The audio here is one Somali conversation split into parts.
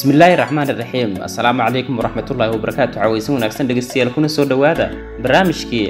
bismillaahi raxmaan iraxiim assalaamu calaykum waraxmatullaahi wabarakaatu cawaysan wanaagsan dhegeystayaal kuna soo dhowaada barnaamijkii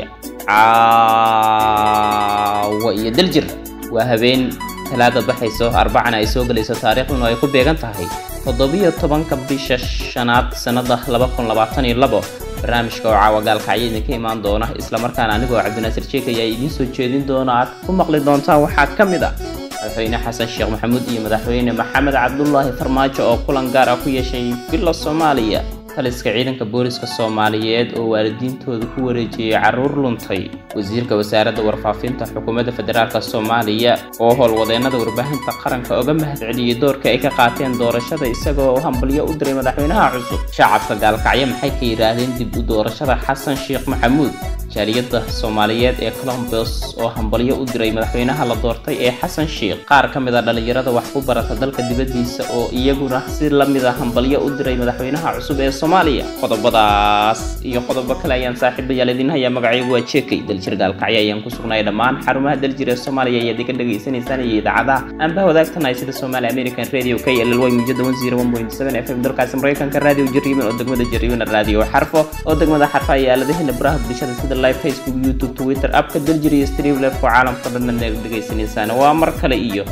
caawa iyo daljir waa habeen talaada baxayso arbacana ay soo gelayso taariikhduna ay ku beegan tahay toddobiyo tobanka bisha shanaad sannada laba kun labaatan iyo labo barnaamijka oo caawa gaalkacyo idinka imaan doona islamarkaana anigoo cabdinaasir jeek ayaa idiin soo jeedin doona aad ku maqli doontaan waxaa ka mid ah madaxweyne xasan sheekh maxamuud iyo madaxweyne maxamed cabdulaahi farmaajo oo kulan gaar ah ku yeeshay villa soomaaliya taliska ciidanka booliska soomaaliyeed oo waalidiintooda ku wareejiyey carruur luntay wasiirka wasaaradda warfaafinta xukuumadda federaalk soomaaliya oo howlwadeennada warbaahinta qaranka oga mahadceliyey doorka ay ka qaateen doorashada isagoo hambalyo u diray madaxweynaha cusub shacabka gaalkacyo maxay ka yidhaahdeen dib u doorashada xasan sheekh maxamuud jaaliyadda soomaaliyeed ee colombos oo hambalyo u diray madaxweynaha la doortay ee xasan sheekh qaar ka mid a dhallinyarada wax ku barata dalka dibaddiisa oo iyaguna si la mid a hambalyo u diray madaxweynaha cusub ee soomaaliya qodobadaas iyo qodobo kale ayaan saaxiibayaal idin hayaa magacaygu waa jeekay daljir gaalkacyo ayaan ku sugnay dhammaan xarumaha daljir ee soomaaliya ayaad iga dhegaysanaysaan iyo idaacadaha aanba wadaagtanahay sida somaali american radio k ll y mujada f m dalkaasi maraykanka radio jariiban oo degmada jariiban radio xarfo oo degmada xarfo ayaa aaladaheena baraha bulshada sida live facebook youtube twitter abka daljir iyo streamlef oo caalamka dhanna dhegaysanaysaan waa mar kale iyo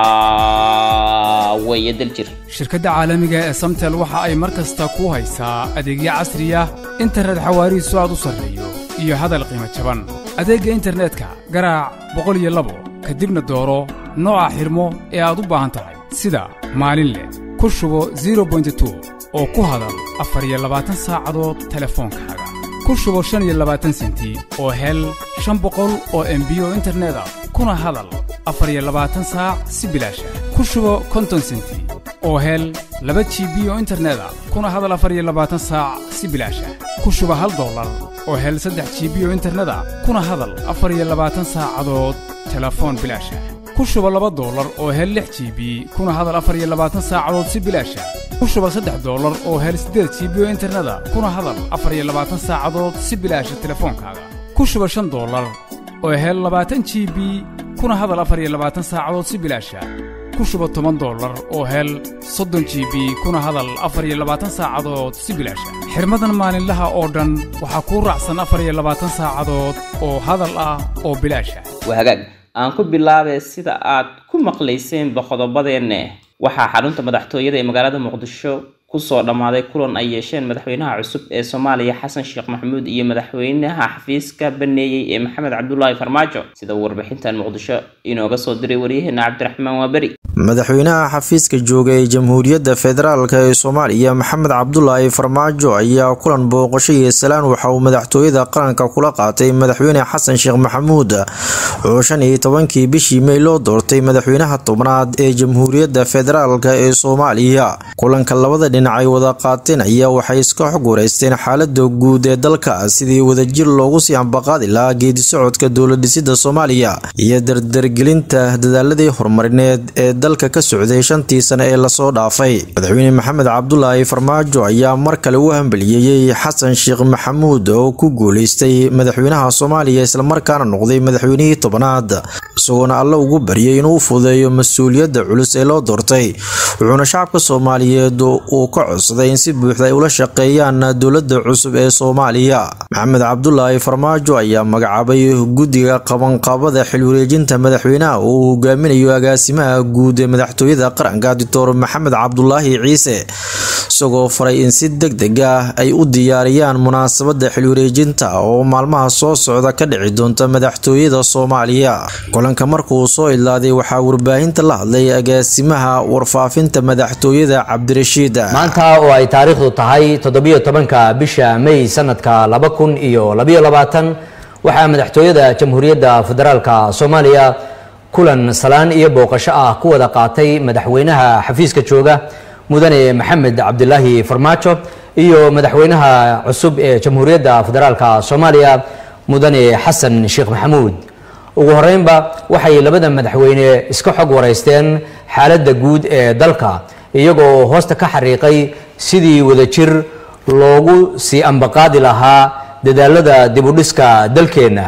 caawaya daljir shirkadda caalamiga ee samtel waxa ay mar kasta ku haysaa adeegyo casriya internet xawaarihiisu aad u sarreeyo iyo hadal qiimo jaban adeegga internetka garaac boqol iyo labo kadibna dooro nooca xidhmo ee aad u baahan tahay sida maalin leh ku shubo zero bointy oo ku hadal afar iyo labaatan saacadood telefoonkaaga ku shubo shan iyo labaatan senti oo hel shan boqol oo embiyo internet ah kuna hadal afar iyo labaatan saac si bilaasha ku shubo konton senti oo hel laba jibi oo internet ah kuna hadal afar iyo labaatan saac si bilaasha ku shubo hal dollar oo hel saddex jibi oo internet ah kuna hadal afar iyo labaatan saacadood telefoon bilaasha ku shubo laba dollar oo hel lix jibi kuna hadal afar iyo labaatan saacadood si bilaasha ku shuba saddex dollar oo hel siddeed jibi oo interneta kuna hadal afar iyo labaatan saacadood si bilaasha telefoonkaaga ku shuba shan dollar oo hel labaatan jibi kuna hadal afar iyo labaatan saacadood si bilaasha ku shuba toban dollar oo hel soddon jibi kuna hadal afar iyo labaatan saacadood si bilaasha xirmadan maalinlaha oo dhan waxaa kuu raacsan afar iyo labaatan saacadood oo hadal ah oo bilaasha waa hagaag aan ku bilaabay sida aad ku maqlayseenba qodobadeenne waxaa xarunta madaxtooyada ee magaalada muqdisho kusoo dhammaaday kulan ay yeesheen madaxweynaha cusub ee soomaaliya xasan sheekh maxamuud iyo madaxweynaha xafiiska baneeyey ee maxamed cabdulaahi farmaajo sida uu warbixintan muqdisho inooga soo diray waryaheena cabdiraxmaan waaberi madaxweynaha xafiiska jooga ee jamhuuriyadda federaalk ee soomaaliya maxamed cabdulaahi farmaajo ayaa kulan booqasho iyo salaan waxa uu madaxtooyada qaranka kula qaatay madaxweyne xasan sheekh maxamuud oo shan iyo tobankii bishii mey loo doortay madaxweynaha tobnaad ee jamhuuriyadda federaalk ee soomaaliya kulanka labada dhinac ay wada qaateen ayaa waxay iska xog wareysteen xaalada guud ee dalka sidii wadajir loogu sii ambaqaadi lahaa geedi socodka dowladhisida soomaaliya iyo dardargelinta dadaaladii horumarineed ee dalka ka socday shantii sane ee lasoo dhaafay madaxweyne maxamed cabdulaahi farmaajo ayaa mar kale u hambaliyeeyey xasan sheekh maxamuud oo ku guuleystay madaxweynaha soomaaliya islamarkaana noqday madaxweynihii tobnaad isagoona alle ugu baryay inuu fudeeyo mas-uuliyadda culus ee loo doortay wuxuuna shacabka soomaaliyeed uu ka codsaday in si buuxda ay ula shaqeeyaan dowladda cusub ee soomaaliya maxamed cabdulaahi farmaajo ayaa magacaabay guddiga qabanqaabada xilwareejinta madaxweynaha uu hogaaminayo agaasimaha guud ee madaxtooyada qaranka doctor maxamed cabdulaahi ciise isagoo faray in si deg deg ah ay u diyaariyaan munaasabada xilwareejinta oo maalmaha soo socda ka dhici doonta madaxtooyada soomaaliya kulanka markuu soo idlaaday waxaa warbaahinta la hadlay agaasimaha warfaafinta madaxtooyada cabdirashiid maanta oo ay taariikhdu tahay toddobiyo tobanka bisha may sanadka laba kun iyo labayo labaatan waxaa madaxtooyada jamhuuriyadda federaalka soomaaliya kulan salaan iyo booqasho ah ku wada qaatay madaxweynaha xafiiska jooga mudane maxamed cabdilaahi farmaajo iyo madaxweynaha cusub ee jamhuuriyadda federaalka soomaaliya mudane xasan sheekh maxamuud ugu horeynba waxay labada madaxweyne iska xog wareysteen xaaladda guud ee dalka iyagoo hoosta ka xariiqay sidii wadajir loogu sii ambaqaadi lahaa dadaalada dibudhiska dalkeenna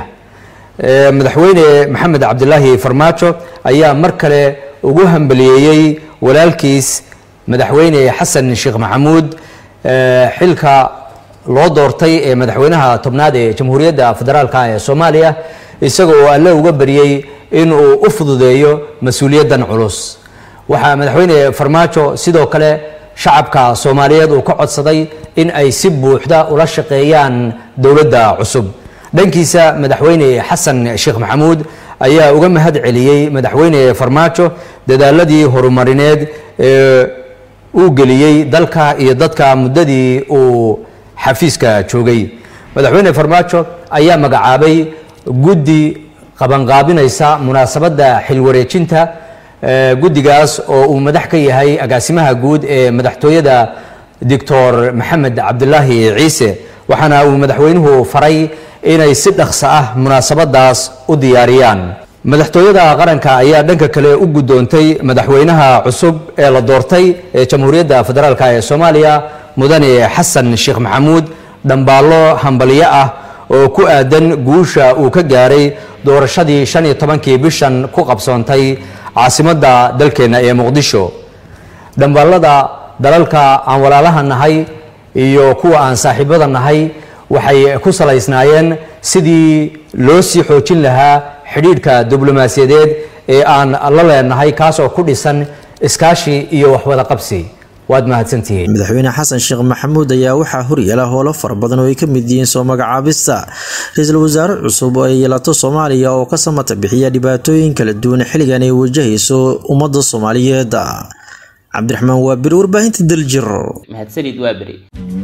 madaxweyne maxamed cabdilaahi farmaajo ayaa mar kale ugu hambaliyeeyey walaalkiis madaxweyne xasan sheekh maxamuud xilka loo doortay ee madaxweynaha tobnaad ee jamhuuriyadda federaalk ee soomaaliya isaga oo alle uga baryey inuu u fududeeyo mas-uuliyaddan culus waxaa madaxweyne farmaajo sidoo kale shacabka soomaaliyeed uu ka codsaday in ay si buuxda ula shaqeeyaan dowladda cusub dhankiisa madaxweyne xasan sheekh maxamuud ayaa uga mahad celiyey madaxweyne farmaajo dadaaladii horumarineed ee uu geliyey dalka iyo dadka muddadii uu xafiiska joogay madaxweyne farmaajo ayaa magacaabay guddi qabanqaabinaysa munaasabadda xilwareejinta guddigaas oo uu madax ka yahay agaasimaha guud ee madaxtooyada doctor maxamed cabdilaahi ciise waxaana uu madaxweynuhu faray inay si dhaqso ah munaasabadaas u diyaariyaan madaxtooyada qaranka ayaa dhanka kale u guddoontay madaxweynaha cusub ee la doortay ee jamhuuriyadda federaalk ee soomaaliya mudane xasan sheekh maxamuud dhambaallo hambalyo ah oo ku aadan guusha uu ka gaaray doorashadii shan iyo tobankii bishan ku qabsoontay caasimadda dalkeenna ee muqdisho dhambaallada dalalka aan walaalaha nahay iyo kuwa aan saaxiibada nahay waxay ku salaysnaayeen sidii loo sii xoojin lahaa xidhiidhka diblomaasiyadeed ee aan la leenahay kaas oo ku dhisan iskaashi iyo waxwada qabsi waad mahadsantihiin madaxweyne xasan sheekh maxamuud ayaa waxaa horyaala howlo fara badan oo ay ka mid yihiin soo magacaabista ra-iisul wasaare cusub oo ay yeelato soomaaliya oo ka samata bixiya dhibaatooyin kala duwan xilligan ay wajahayso ummadda soomaaliyeed cabdiraxmaan waabir warbaahinta daljir mahadsanid waa beri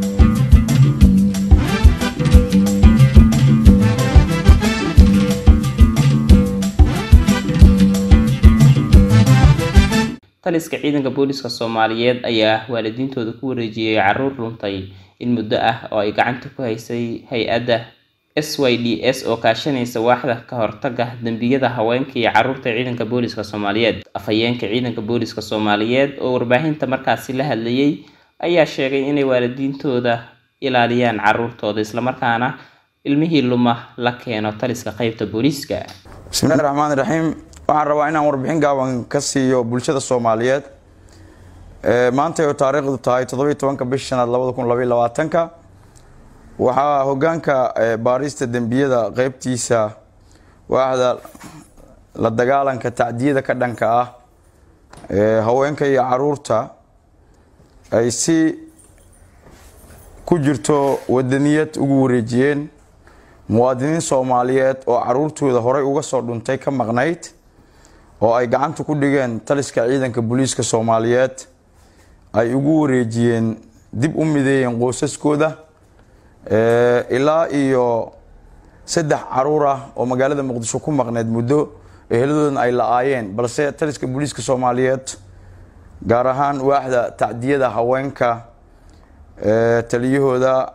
taliska ciidanka booliska soomaaliyeed ayaa waalidiintooda ku wareejiyey caruur luntay in muddo ah oo ay gacanta ku haysay hay-adda s y d s oo kaashanaysa waaxda ka hortaga dembiyada haweenka iyo caruurta ciidanka booliska soomaaliyeed afhayeenka ciidanka booliska soomaaliyeed oo warbaahinta markaasi la hadlayay ayaa sheegay inay waalidiintooda ilaaliyaan caruurtooda islamarkaana ilmihii luma la keeno taliska qeybta booliiska bismillahi raxmaan raxiim waxaan rabaa inaan warbixin gaaban ka siiyo bulshada soomaaliyeed maanta oo taariikhdu tahay toddobiyo tobanka bish shanaad labada kun labaiyo labaatanka waxaa hogaanka baarista dembiyada qeybtiisa waaxda la dagaalanka tacdiyada ka dhanka ah haweenka iyo caruurta ay si ku jirto wadaniyad ugu wareejiyeen muwaadiniin soomaaliyeed oo caruurtooda horey uga soo dhuntay ka maqnayd oo ay gacanta ku dhigeen taliska ciidanka booliiska soomaaliyeed ay ugu wareejiyeen dib u mideeyeen qoysaskooda ilaa iyo saddex caruur ah oo magaalada muqdisho ku maqneyd muddo eheladoodan ay la-aayeen balse taliska booliiska soomaaliyeed gaar ahaan waaxda tacdiyada haweenka taliyahooda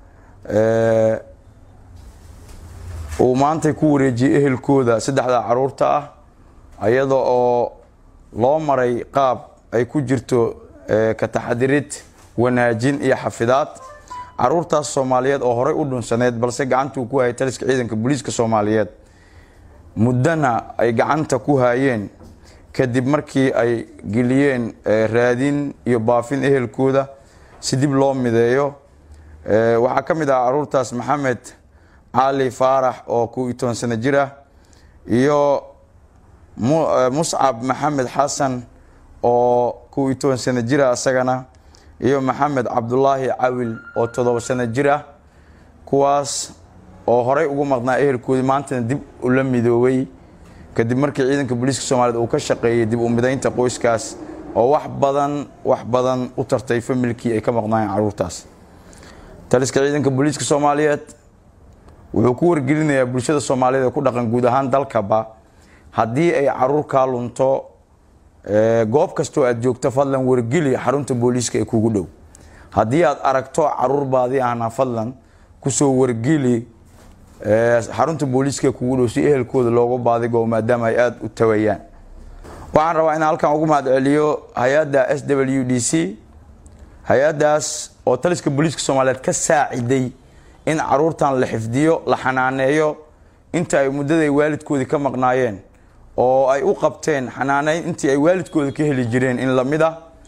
uu maantay ku wareejiyey ehelkooda saddexda caruurta ah iyada oo loo maray qaab ay ku jirto ka taxadirid wanaajin iyo xafidaad caruurtaas soomaaliyeed oo horey u dhunsaneyd balse gacantuu ku hayay taliska ciidanka booliiska soomaaliyeed muddana ay gacanta ku hayeen kadib markii ay geliyeen raadin iyo baafin ehelkooda si dib loo mideeyo waxaa ka mid ah caruurtaas maxamed cali faarax oo ku iyo toban sano jir ah iyo muscab maxamed xasan oo ku iyo toban sano jir ah isagana iyo maxamed cabdulaahi cawil oo toddoba sano jir ah kuwaas oo horey ugu maqnaa ehelkoodii maantana dib ula midoobay kadib markii ciidanka booliiska soomaaliyeed uu ka shaqeeyey dib u midaynta qoyskaas oo wax badan wax badan u tartay familkii ay ka maqnaayeen caruurtaas taliska ciidanka booliiska soomaaliyeed wuxuu ku wargelinayaa bulshada soomaaliyeed ee ku dhaqan guud ahaan dalkaba haddii ay caruur kaa lunto goob kastoo aad joogto fadlan wargeli xarunta booliiska ee kugu dhow haddii aad aragto caruur baadi ahna fadlan kusoo wargeli xarunta booliiska ee kugu dhow si ehelkooda loogu baadigo maadaama ay aada u tawayaan waxaan rabaa inaan halkan ugu mahad celiyo hay-adda s w d c hay-addaas oo taliska booliiska soomaaliyeed ka saaciday in caruurtan la xifdiyo la xanaaneeyo inta ay muddaday waalidkoodii ka maqnaayeen oo ay u qabteen xanaaneyn intii ay waalidkooda ka heli jireen in lamid ah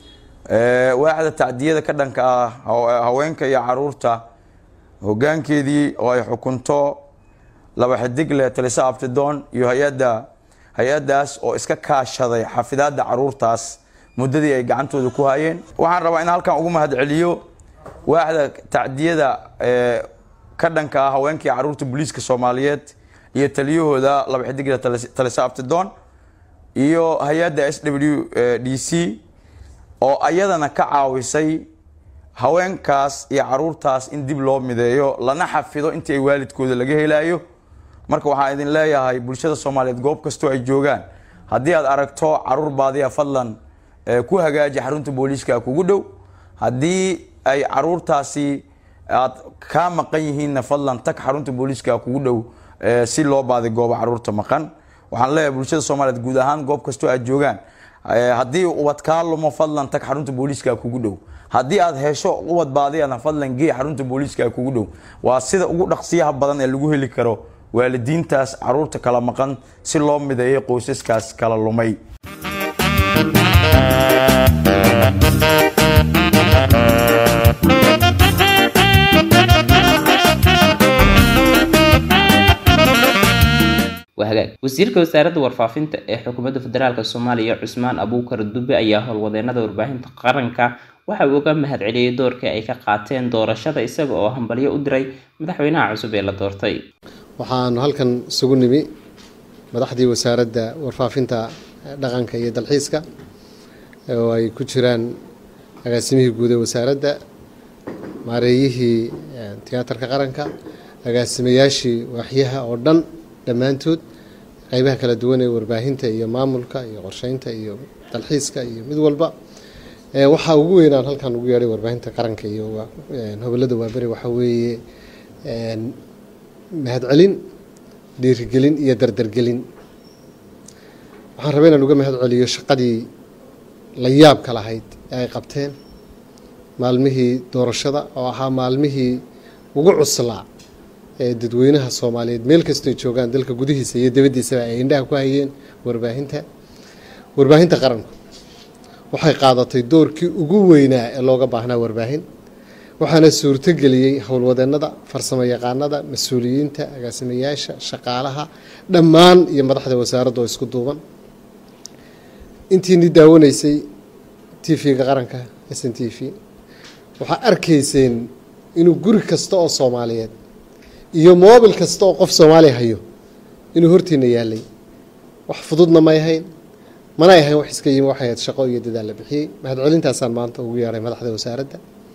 waaxda tacdiyada ka dhanka ah haweenka iyo caruurta hogaankeedii oo ay xukunto laba xidigle talisa abtidoon iyo hay-adda hay-addaas oo iska kaashaday xafidaadda caruurtaas muddadii ay gacantooda ku hayeen waxaan rabaa in halkan ugu mahad celiyo waaxda tacdiyada ka dhanka ah haweenkii caruurta booliiska soomaaliyeed iyo taliyahooda laba xidigle talisa abtidoon iyo hay-adda s w d c oo ayadana ka caawisay haweenkaas iyo caruurtaas in dib loo mideeyo lana xafido intii ay waalidkooda laga helayo marka waxaan idin leeyahay bulshada soomaaliyeed goob kastoo ay joogaan haddii aad aragto caruur baadiya fadlan ku hagaaji xarunta booliiska kugu dhow haddii ay caruurtaasi aad kaa maqan yihiinna fadlan tag xarunta booliiska kugu dhow si loo baadi goobo caruurta maqan waxaan leeyahay bulshada soomaaliyeed guud ahaan goob kastoo aad joogaan haddii ubad kaa lumo fadlan tag xarunta booliiska kugu dhow haddii aad hesho ubad baadiyana fadlan gee xarunta booliiska kugu dhow waa sida ugu dhaqsiyaha badan ee lagu heli karo waalidiintaas caruurta kala maqan si loo mideeyo qoysaskaas kala lumay wasiirka wasaaradda warfaafinta ee xukuumadda federaalk soomaaliya cusmaan abuukar dube ayaa howlwadeenada warbaahinta qaranka waxa uu uga mahad celiyey doorkii ay ka qaateen doorashada isaga oo hambalyo u diray madaxweynaha cusub ee la doortay waxaanu halkan isugu nimi madaxdii wasaaradda warfaafinta dhaqanka iyo dalxiiska oo ay ku jiraan agaasimihii guud ee wasaaradda maareeyihii tiyaatarka qaranka agaasimayaashii waaxyaha oo dhan dhammaantood qeybaha kala duwan ee warbaahinta iyo maamulka iyo qorsheynta iyo dalxiiska iyo mid walba waxaa ugu weynaan halkan ugu yeedhay warbaahinta qaranka iyo hobolada waaberi waxaa weeye mahadcelin dhiirigelin iyo dardargelin waxaan rabay inaan uga mahad celiyo shaqadii la yaabka lahayd ee ay qabteen maalmihii doorashada oo ahaa maalmihii ugu cuslaa ee dadweynaha soomaaliyeed meel kastay joogaan dalka gudihiisa iyo dabaddiisaba ay indhaha ku hayeen warbaahinta warbaahinta qaranku waxay qaadatay doorkii ugu weynaa ee looga baahnaa warbaahin waxaana suurtogeliyey howlwadeenada farsamo yaqaanada mas-uuliyiinta agaasimayaasha shaqaalaha dhammaan iyo madaxda wasaaradda oo isku duuban intiini daawanaysay t v-ga qaranka s n t v waxaa arkayseen inuu guri kasta oo soomaaliyeed iyo moobil kasta oo qof soomaaliya hayo inuu hortiina yaalay wax fududna may ahayn mana ay ahayn wax iska yimi waxay ahayd shaqo iyo dadaal la bixiyey mahadcelintaasaan maanta ugu yeedhay madaxda wasaaradda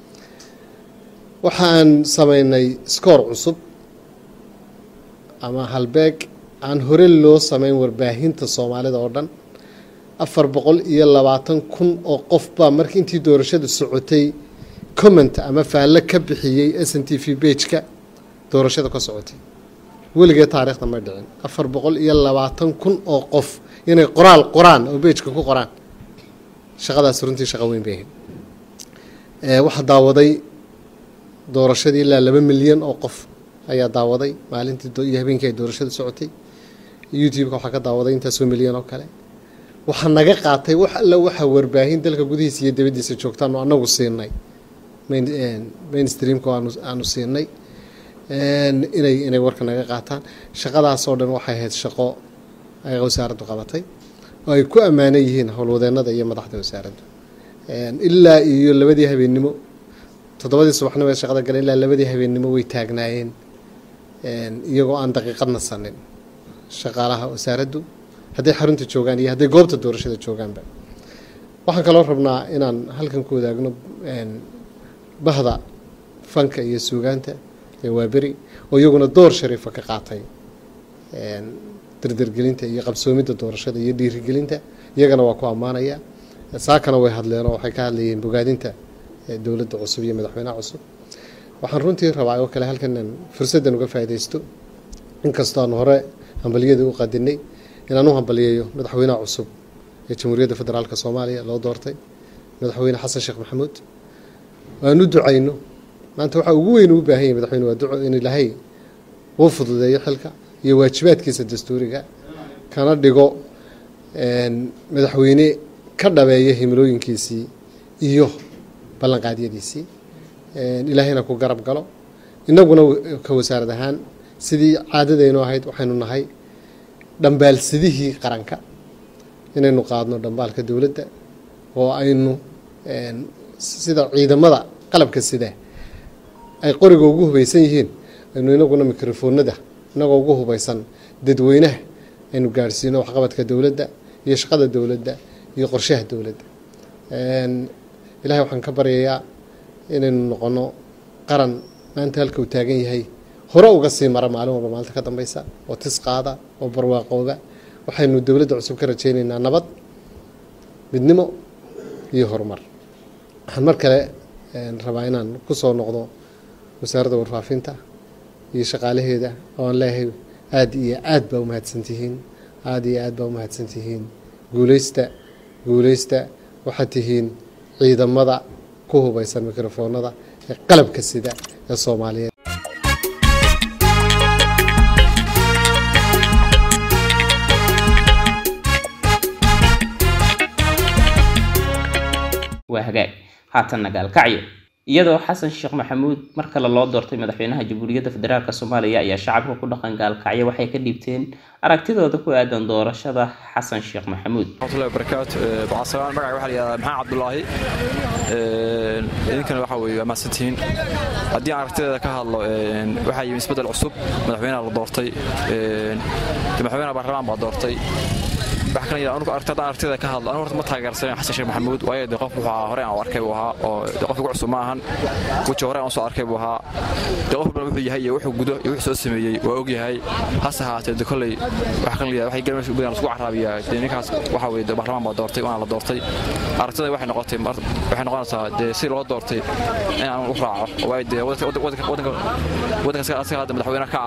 waxaan sameynay skoor cusub ama halbeeg aan hore loo sameyn warbaahinta soomaalida oo dhan afar boqol iyo labaatan kun oo qof baa markii intii doorashada socotay comment ama faallo ka bixiyey s n t v bageka doorashada ka socotay weligee taariikhda may dhicin afar boqol iyo labaatan kun oo qof inay qoraal qoraan oo bejka ku qoraan shaqadaas runtii shaqo weyn bay ahayd waxaa daawaday doorashadii ilaa laba milyan oo qof ayaa daawaday maalintii iyo habeenkii ay doorashada socotay youtube-ka waxaa ka daawaday intaasoo milyan oo kale waxaa naga qaatay wax alla waxaa warbaahin dalka gudihiisa iyo dabaddiisa joogtaanu anagu siinay mainstreamka aanu siinay inay inay warka naga qaataan shaqadaasoo dhan waxay ahayd shaqo ay wasaaraddu qabatay oo ay ku ammaanan yihiin howlwadeenada iyo madaxda wasaaraddu ilaa iyo labadii habeennimo toddobadii subaxnimo ee shaqada galeen ilaa labadii habeennimo way taagnaayeen iyagoo aan daqiiqad nasanin shaqaalaha wasaaraddu hadday xarunta joogaan iyo hadday goobta doorashada joogaanba waxaan kaloo rabnaa inaan halkan ku wadaagno bahda fanka iyo suugaanta ee waaberi oo iyaguna door shariifa ka qaatay dardargelinta iyo qabsoomidda doorashada iyo dhiirigelinta iyagana waa ku ammaanaya saakana way hadleen oo waxay ka hadlayeen bogaadinta dowladda cusub iyo madaxweynaha cusub waxaan runtii rabaa oo kale halkan inaan fursaddan uga faaidaysto inkastoo aan hore hambaliyadii u qadinay inaan u hambaliyeeyo madaxweynaha cusub ee jamhuuriyadda federaalka soomaaliya loo doortay madaxweyne xasan sheekh maxamuud aan u ducayno maanta waxaa ugu weyn ugu baahan yahay madaxweyne waa duco in ilaahay uu fududeeyo xilka iyo waajibaadkiisa dastuuriga kana dhigo madaxweyne ka dhabeeya himilooyinkiisii iyo ballanqaadyadiisii ilaahayna ku garab galo innaguna ka wasaarad ahaan sidii caadadaynu ahayd waxaynu nahay dhambaalsidihii qaranka inaynu qaadno dhambaalka dowladda oo aynu sida ciidamada qalabka sida ay qoriga ugu hubaysan yihiin aynu inaguna mikrofoonada inagoo ugu hubaysan dadweynaha aynu gaadhsiino waxqabadka dowladda iyo shaqada dowladda iyo qorshaha dowladda ilahay waxaan ka baryayaa inaynu noqono qaran maanta halka uu taagan yahay hore uga sii mara maalin walba maalinta ka dambeysa oo tis qaada oo barwaaqooba waxaynu dowladda cusub ka rajaynaynaa nabad midnimo iyo horumar waxaan mar kale rabaa inaan ku soo noqdo wasaaradda warfaafinta iyo shaqaalaheeda oo aan leeyahay aada iyo aad baa umahadsantihiin aada iyo aad baa umahadsantihiin guuleysta guuleysta waxaad tihiin ciidamada ku hubaysan mikrofoonada ee qalabka sida ee soomaaliyeed waa hagaag haatanna gaalkacyo iyadoo xasan sheekh maxamuud mar kale loo doortay madaxweynaha jamhuuriyadda federaalk soomaaliya ayaa shacabka ku dhaqan gaalkacyo waxay ka dhiibteen aragtidooda ku aadan doorashada xasan sheekh maxamuud warahmatullahi wabarakaatu bacasalaam magaca waxaa la yihahdaa maxamed cabdulaahi idinkana waxa weeye waa mahadsantihiin haddii aan aragtideeda ka hadlo waxaa yimi isbeddel cusub madaxweynaha la doortay madaxweynaha baarlamaan baa doortay waxa kale anigu aragtada aragtida ka hadlo anigu horta ma taageersanen xasan sheekh maxamuud waayo dee qof wuxuu ahaa hore aan u arkay buu ahaa oo dee qof ugu cusub ma ahan weji hore aan soo arkay buu ahaa dee qof walbana wuxuu yahay iyo wuxuu gudo iyo wuxuu soo sameeyey waa og yahay hase ahaatee dee kolley waxa kale waxay galmeesha u badan isku caraabiyaa dee ninkaas waxa weeye dee baarlamaan baa doortay waana la doortay aragtida waxay noqotay waxay noqonaysaa dee si loo doortay in aan u raaco waayo dee wadanka wadanka asaga hadda madaxweyne ka ah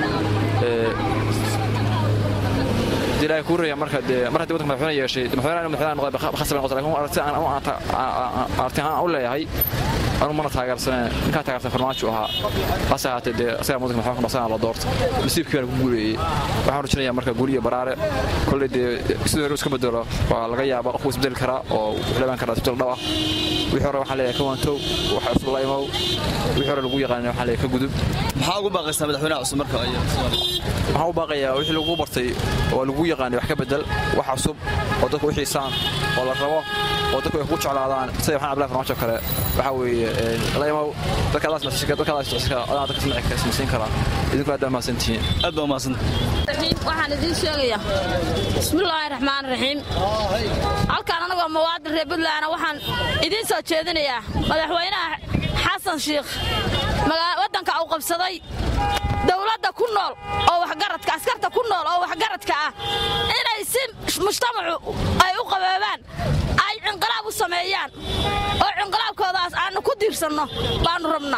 ilaahay kuu reeya marka dee mar haddii wadanka madaxweyne yeeshay madaxweynaha madaxweynaha noqday khasab noqotay laakiin aragti aan aragti aan u leeyahay anu mana taageersaneen ninkaa taageersan farmaajo ahaa hase ahaatee dee asagaa wadanka madaxweyne noqsana la doorto nasiibkii baana ku guuleeyey waxaan rajinayaa marka guul iyo baraare kolley dee sidoo hore iska bedelo waa laga yaaba qofku isbedeli karaa oo wuxuu leeban karaa isbedel dhab ah wixii hore waxaan leeyahay ka waantow waxa cusub la imow wixii hore lagu yaqaanay waxaan leeyahay ka gudub maxaa ugu baaqaysaa madaxweynaha cusub marka waxaan u baaqayaa wixii lagu bartay oo lagu yaqaanay wax ka bedel wax cusub oo dadku u xiisaan oo la rabo oo dadku ay ku jeclaadaan sida waxaan ablaay farmaajo kale waxa weeye la imow dadka adaas masika dadka adaas masika adaan dadka samaci samaysiin karaa idinku aad baa mahadsantihiin aad baa mahadsan waxaan idiin sheegayaa bismillaahi raxmaan raxiim halkaan anagoo muwaadin reer puntlandna waxaan idiin soo jeedinayaa madaxweynaha xasan shiikh waddanka uu qabsaday dowladda ku nool oo waxgaradka askarta ku nool oo waxgaradka ah inay si mujtamacu ay u qaboobaan ay cinqilaab u sameeyaan oo cinqilaabkoodaas aannu ku diirsanno baannu rabnaa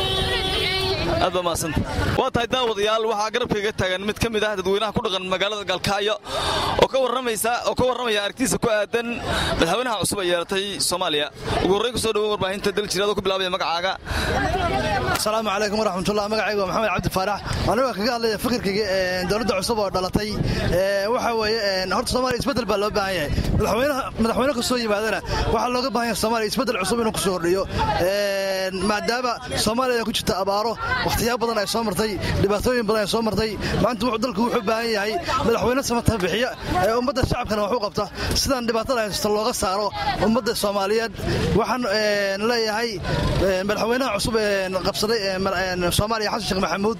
aad baa mahadsan waa tahay daawadayaal waxaa garabkayga taagan mid ka mid ah dadweynaha ku dhaqan magaalada galkacyo oo ka warramaysa oo ka warramaya aragtiisa ku aadan madaxweynaha cusub ay yeelatay soomaaliya ugu horrayn ku soo dhawow warbaahinta daljiraadoo ku bilaabaya magacaaga asalaamu calaykum waraxmatullah magacayga waa maxamed cabdi faarax anigoo kaga hadlaya fikirkayga dowladda cusub oo dhalatay waxa weeye horta soomaaliya isbeddel baa loo baahan yahay madaxweyne kasoo yimaadana waxaa looga baahan yahay soomaaliya isbeddel cusub inuu kusoo hordhiyo maadaama soomaaliya ay ku jirta abaaro wakhtiyaa badan ay soo martay dhibaatooyin badan ay soo martay maanta wuxuu dalku wuxuu baahan yahay madaxweyne samata bixiya ee ummadda shacabkana wax u qabta sidaan dhibaatada haysta looga saaro ummadda soomaaliyeed waxaan leeyahay madaxweynaha cusub qabsaday soomaaliya xasan sheekh maxamuud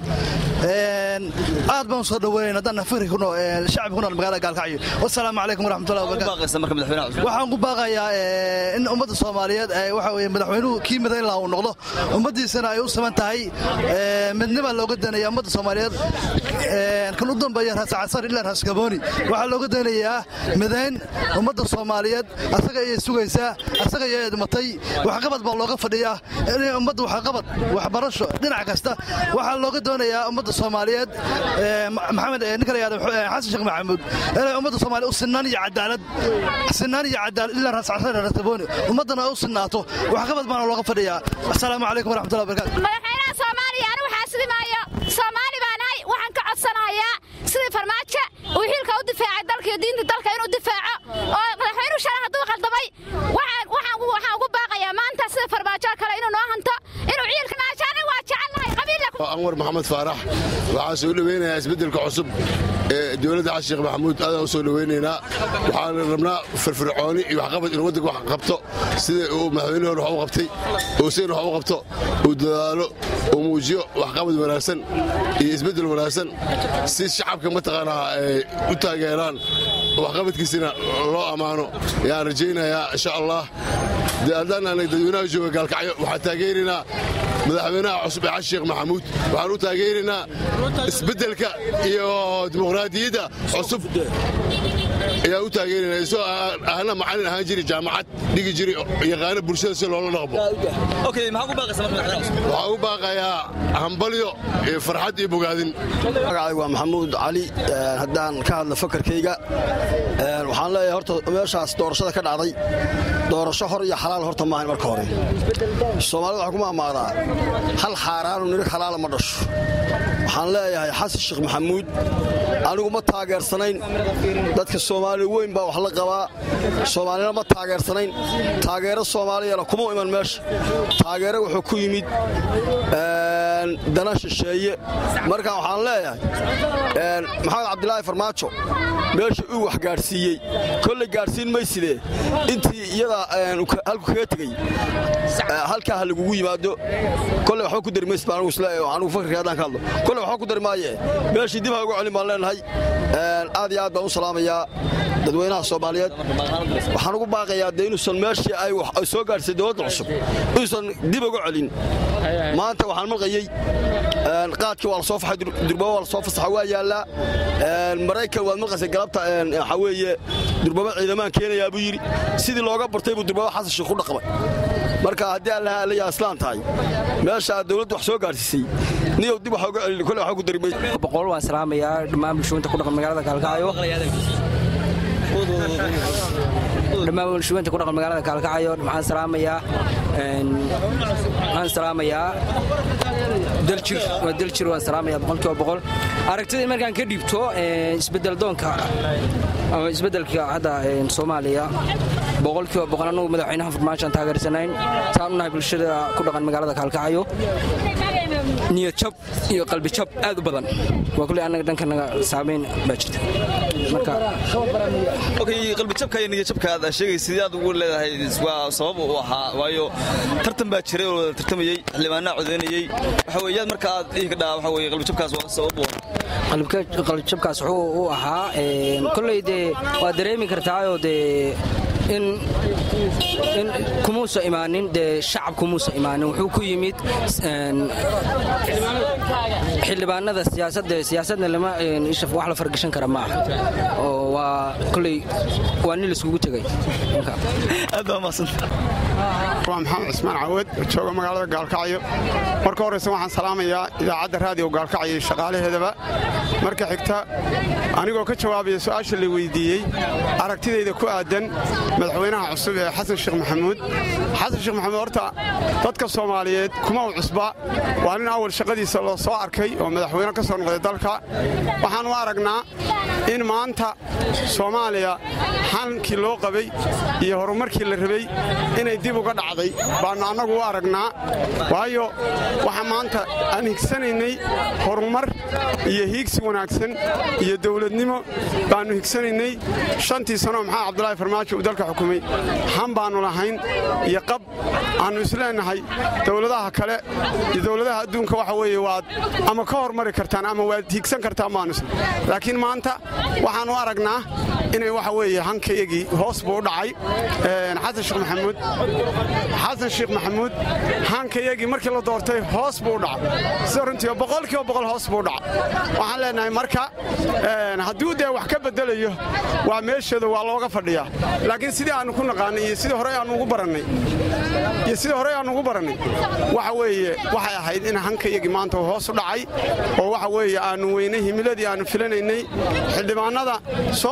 aad baan soo dhaweyn haddaan fikri ku nool shacabka ku nool magaalada gaalkacyo wasalaamu calaykum waraxmatullahi wabarakatu waxaan ku baaqayaa in ummadda soomaaliyeed waxa weye madaxweynuhu kii midayn laha uu noqdo ummaddiisana ay u saman tahay midnima looga danaya ummadda soomaaliyeed kan u dambeeya raascasar ilaa raaskabooni waxaa looga danayaa midayn ummadda soomaaliyeed asaga ayay sugaysaa asaga ayay dhimatay waxqabad baa looga fadhiyaa inay ummadda waxqabad waxbarasho dhinac kasta waxaa looga doonayaa ummadda soomaaliyeed maxamed ninka la yihahdo xasan sheekh maxamuud inay ummadda soomaaliya u sinaan iyo cadaalad sinaan iyo cadaalad ilaa raascasar raaskabooni ummaddana ay u sinaato waxqabad baana looga fadhiyaa asalaamu calaykum waraxmatullahi wabarakatu madaxweynaha soomaaliya anigu xaasidimaayo soomaali baanahay waxaan ka codsanayaa sidii farmaajo uu xilka u difaacay dalka iyo diinta dalka inuu difaaco oo madaxweynuhu shalay hadduu qaldamay waxaan ugu maxamed faarax waxaan soo dhoweynayaa isbeddelka cusub ee dowladda xasan sheekh maxamuud aadaan u soo dhoweynaynaa waxaan rabnaa firfircooni iyo waxqabad inuu waddanka wax qabto sida uu madaxweyne hore wax u qabtay uu sidana wax u qabto uu dadaalo uu muujiyo waxqabad wanaagsan iyo isbeddel wanaagsan si shacabka mataqaanaa ay u taageeraan waxqabadkiisina loo ammaano yaan rajaynayaa insha allah haddaan aanay dadweynaha jooga gaalkacyo waxaan taageeraynaa madaxweynaha cusub ee xasan sheekh maxamuud waxaan u taageeraynaa isbeddelka iyo dimuqraadiyadda cusub ayaan u taageeraynaa isagoo ahna macalin ahaan jiri jaamacad dhigi jiri yaqaano bulshada si loola dhaqmo waxaan u baaqayaa hambalyo iyo farxad iyo bogaadin magacaygu waa maxamuud cali haddaan ka hadla fakarkayga waxaan leeyahay horta meeshaas doorashada ka dhacday doorasho hor iyo xalaal horta maahan marka hore soomaalida waxaa ku maamaadaa hal xaaraanu nirig xalaala ma dhasho waxaan leeyahay xasan sheekh maxamuud anigu ma taageersanayn dadka soomaali weyn baa wax la qabaa soomaalina ma taageersanayn taageero soomaaliyana kuma iman meesha taageero wuxuu ku yimid dana shisheeye marka waxaan leeyahay maxamed cabdilaahi farmaajo meesha uu wax gaadhsiiyey kolley gaadhsiin maysidee intii iyada halku kaga tegey halkaa ha lagugu yimaado kolley waxba ku dari maysid baan anugu isleeyahay anugu fakarkii haddaan ka hadlo kolley waxba ku dari maaye meeshii dib ha uga celin baan leenahay aad iyo aad baan u salaamayaa dadweynaha soomaaliyeed waxaan ugu baaqayaa dee inuusan meeshii ay soo gaadhsay dowladda cusub inuusan dib uga celin maanta waxaan malqayey qaadkii waa la soo faxay durbaba waa la soo fasaxa waa yaallaa maraykan waad malqaysay galabta waxaa weeye durbaba ciidamaan keenayaa buu yidhi sidii looga bartay buu durbaba xasan sheekh ku dhaqmay marka haddii allaha allayaa islaan tahay meesha dowladdu wax soo gaadhsiisay niyow dib waxa uga celin kole waxa ku dari boqol waan salaamayaa dhammaan bulshooyinta ku dhaqan magaalada gaalkacyo dhammaan bulshooyinta ku dhaqan magaalada gaalkacyo waxaan salaamayaa waxaan salaamayaa daljir waa daljir waan salaamayaa boqolkiiba boqol aragtidii markaan ka dhiibto isbedel doonka ama isbedelka hadda soomaaliya boqolkiiba boqol annagu madaxweynaha farmaashaan taageersanayn saan u nahay bulshada ku dhaqan magaalada kaalkacyo niyad jab iyo qalbi jab aad u badan waa kuley annaga dhankanaga saamayn baa jirta qalbijabka iyo niyadjabka aad sheegaysa sidii aad ugu leedahay waa sabab u ahaa waayo tartan baa jiray oo wada tartamayey xildhibaanaa codeynayey waxa weeye yaad marka aad dhihi ka dhaha waxa weeye qalbijabkaas waa sabab u qalbijabkaas wuxuu u ahaa kolley dee waad dareemi kartaayoo dee in kumuusa imaanin dee shacab kumuusa imaanin wuxuu ku yimid xildhibaanada siyaasadda siyaasadna lama wax la fargashan kara ma aha oo waa koley waa nin laiskugu tegay aad baa mahadsanta waa maxamed cismaan cawad jooga magaalada gaalkacyo marka horeyse waxaan salaamayaa idaacadda raadiyo gaalkacyo iyo shaqaalaheedaba marka xigta anigoo ka jawaabaya su'aasha la weydiiyey aragtidayda ku aadan madaxweynaha cusub ee xasan sheekh maxamuud xasan sheekh maxamuud horta dadka soomaaliyeed kuma u cusba waa nin awal shaqadiisa loo soo arkay oo madaxweyne ka soo noqday dalka waxaan u aragnaa in maanta soomaaliya xankii loo qabay iyo horumarkii la rabay inay dib uga dhacday baannu annagu u aragnaa waayo waxa maanta aan higsanaynay horumar iyo hiigsi wanaagsan iyo dowladnimo baannu higsanaynay shantii sanoo maxaa cabdulaahi farmaajo uu dalka xukumay han baannu lahayn iyo qab aannu isleennahay dowladaha kale iyo dowladaha adduunka waxa weeye waad ama ka hormari kartaan ama waad hiigsan kartaan baannu isle laakiin maanta waxaannu aragnaa inay waxa weeye hankayagii hoos buu u dhacay xasan sheekh maxamuud xasan sheekh maxamuud hankayagii markii la doortay hoos buu u dhacay sida runtii boqolkiiba boqol hoos buu u dhacay waxaan leenahay marka hadduu dee wax ka bedelayo waa meesheeda waa looga fadhiyaa laakiin sidii aannu ku naqaanay iyo sidii horey aannu ugu barannay iyo sidii horey aannu ugu barannay waxa weeye waxay ahayd in hankayagii maanta uu hoos u dhacay oo waxa weeye aannu weynay himiladii aannu filanaynay xildhibaanada soo doortayna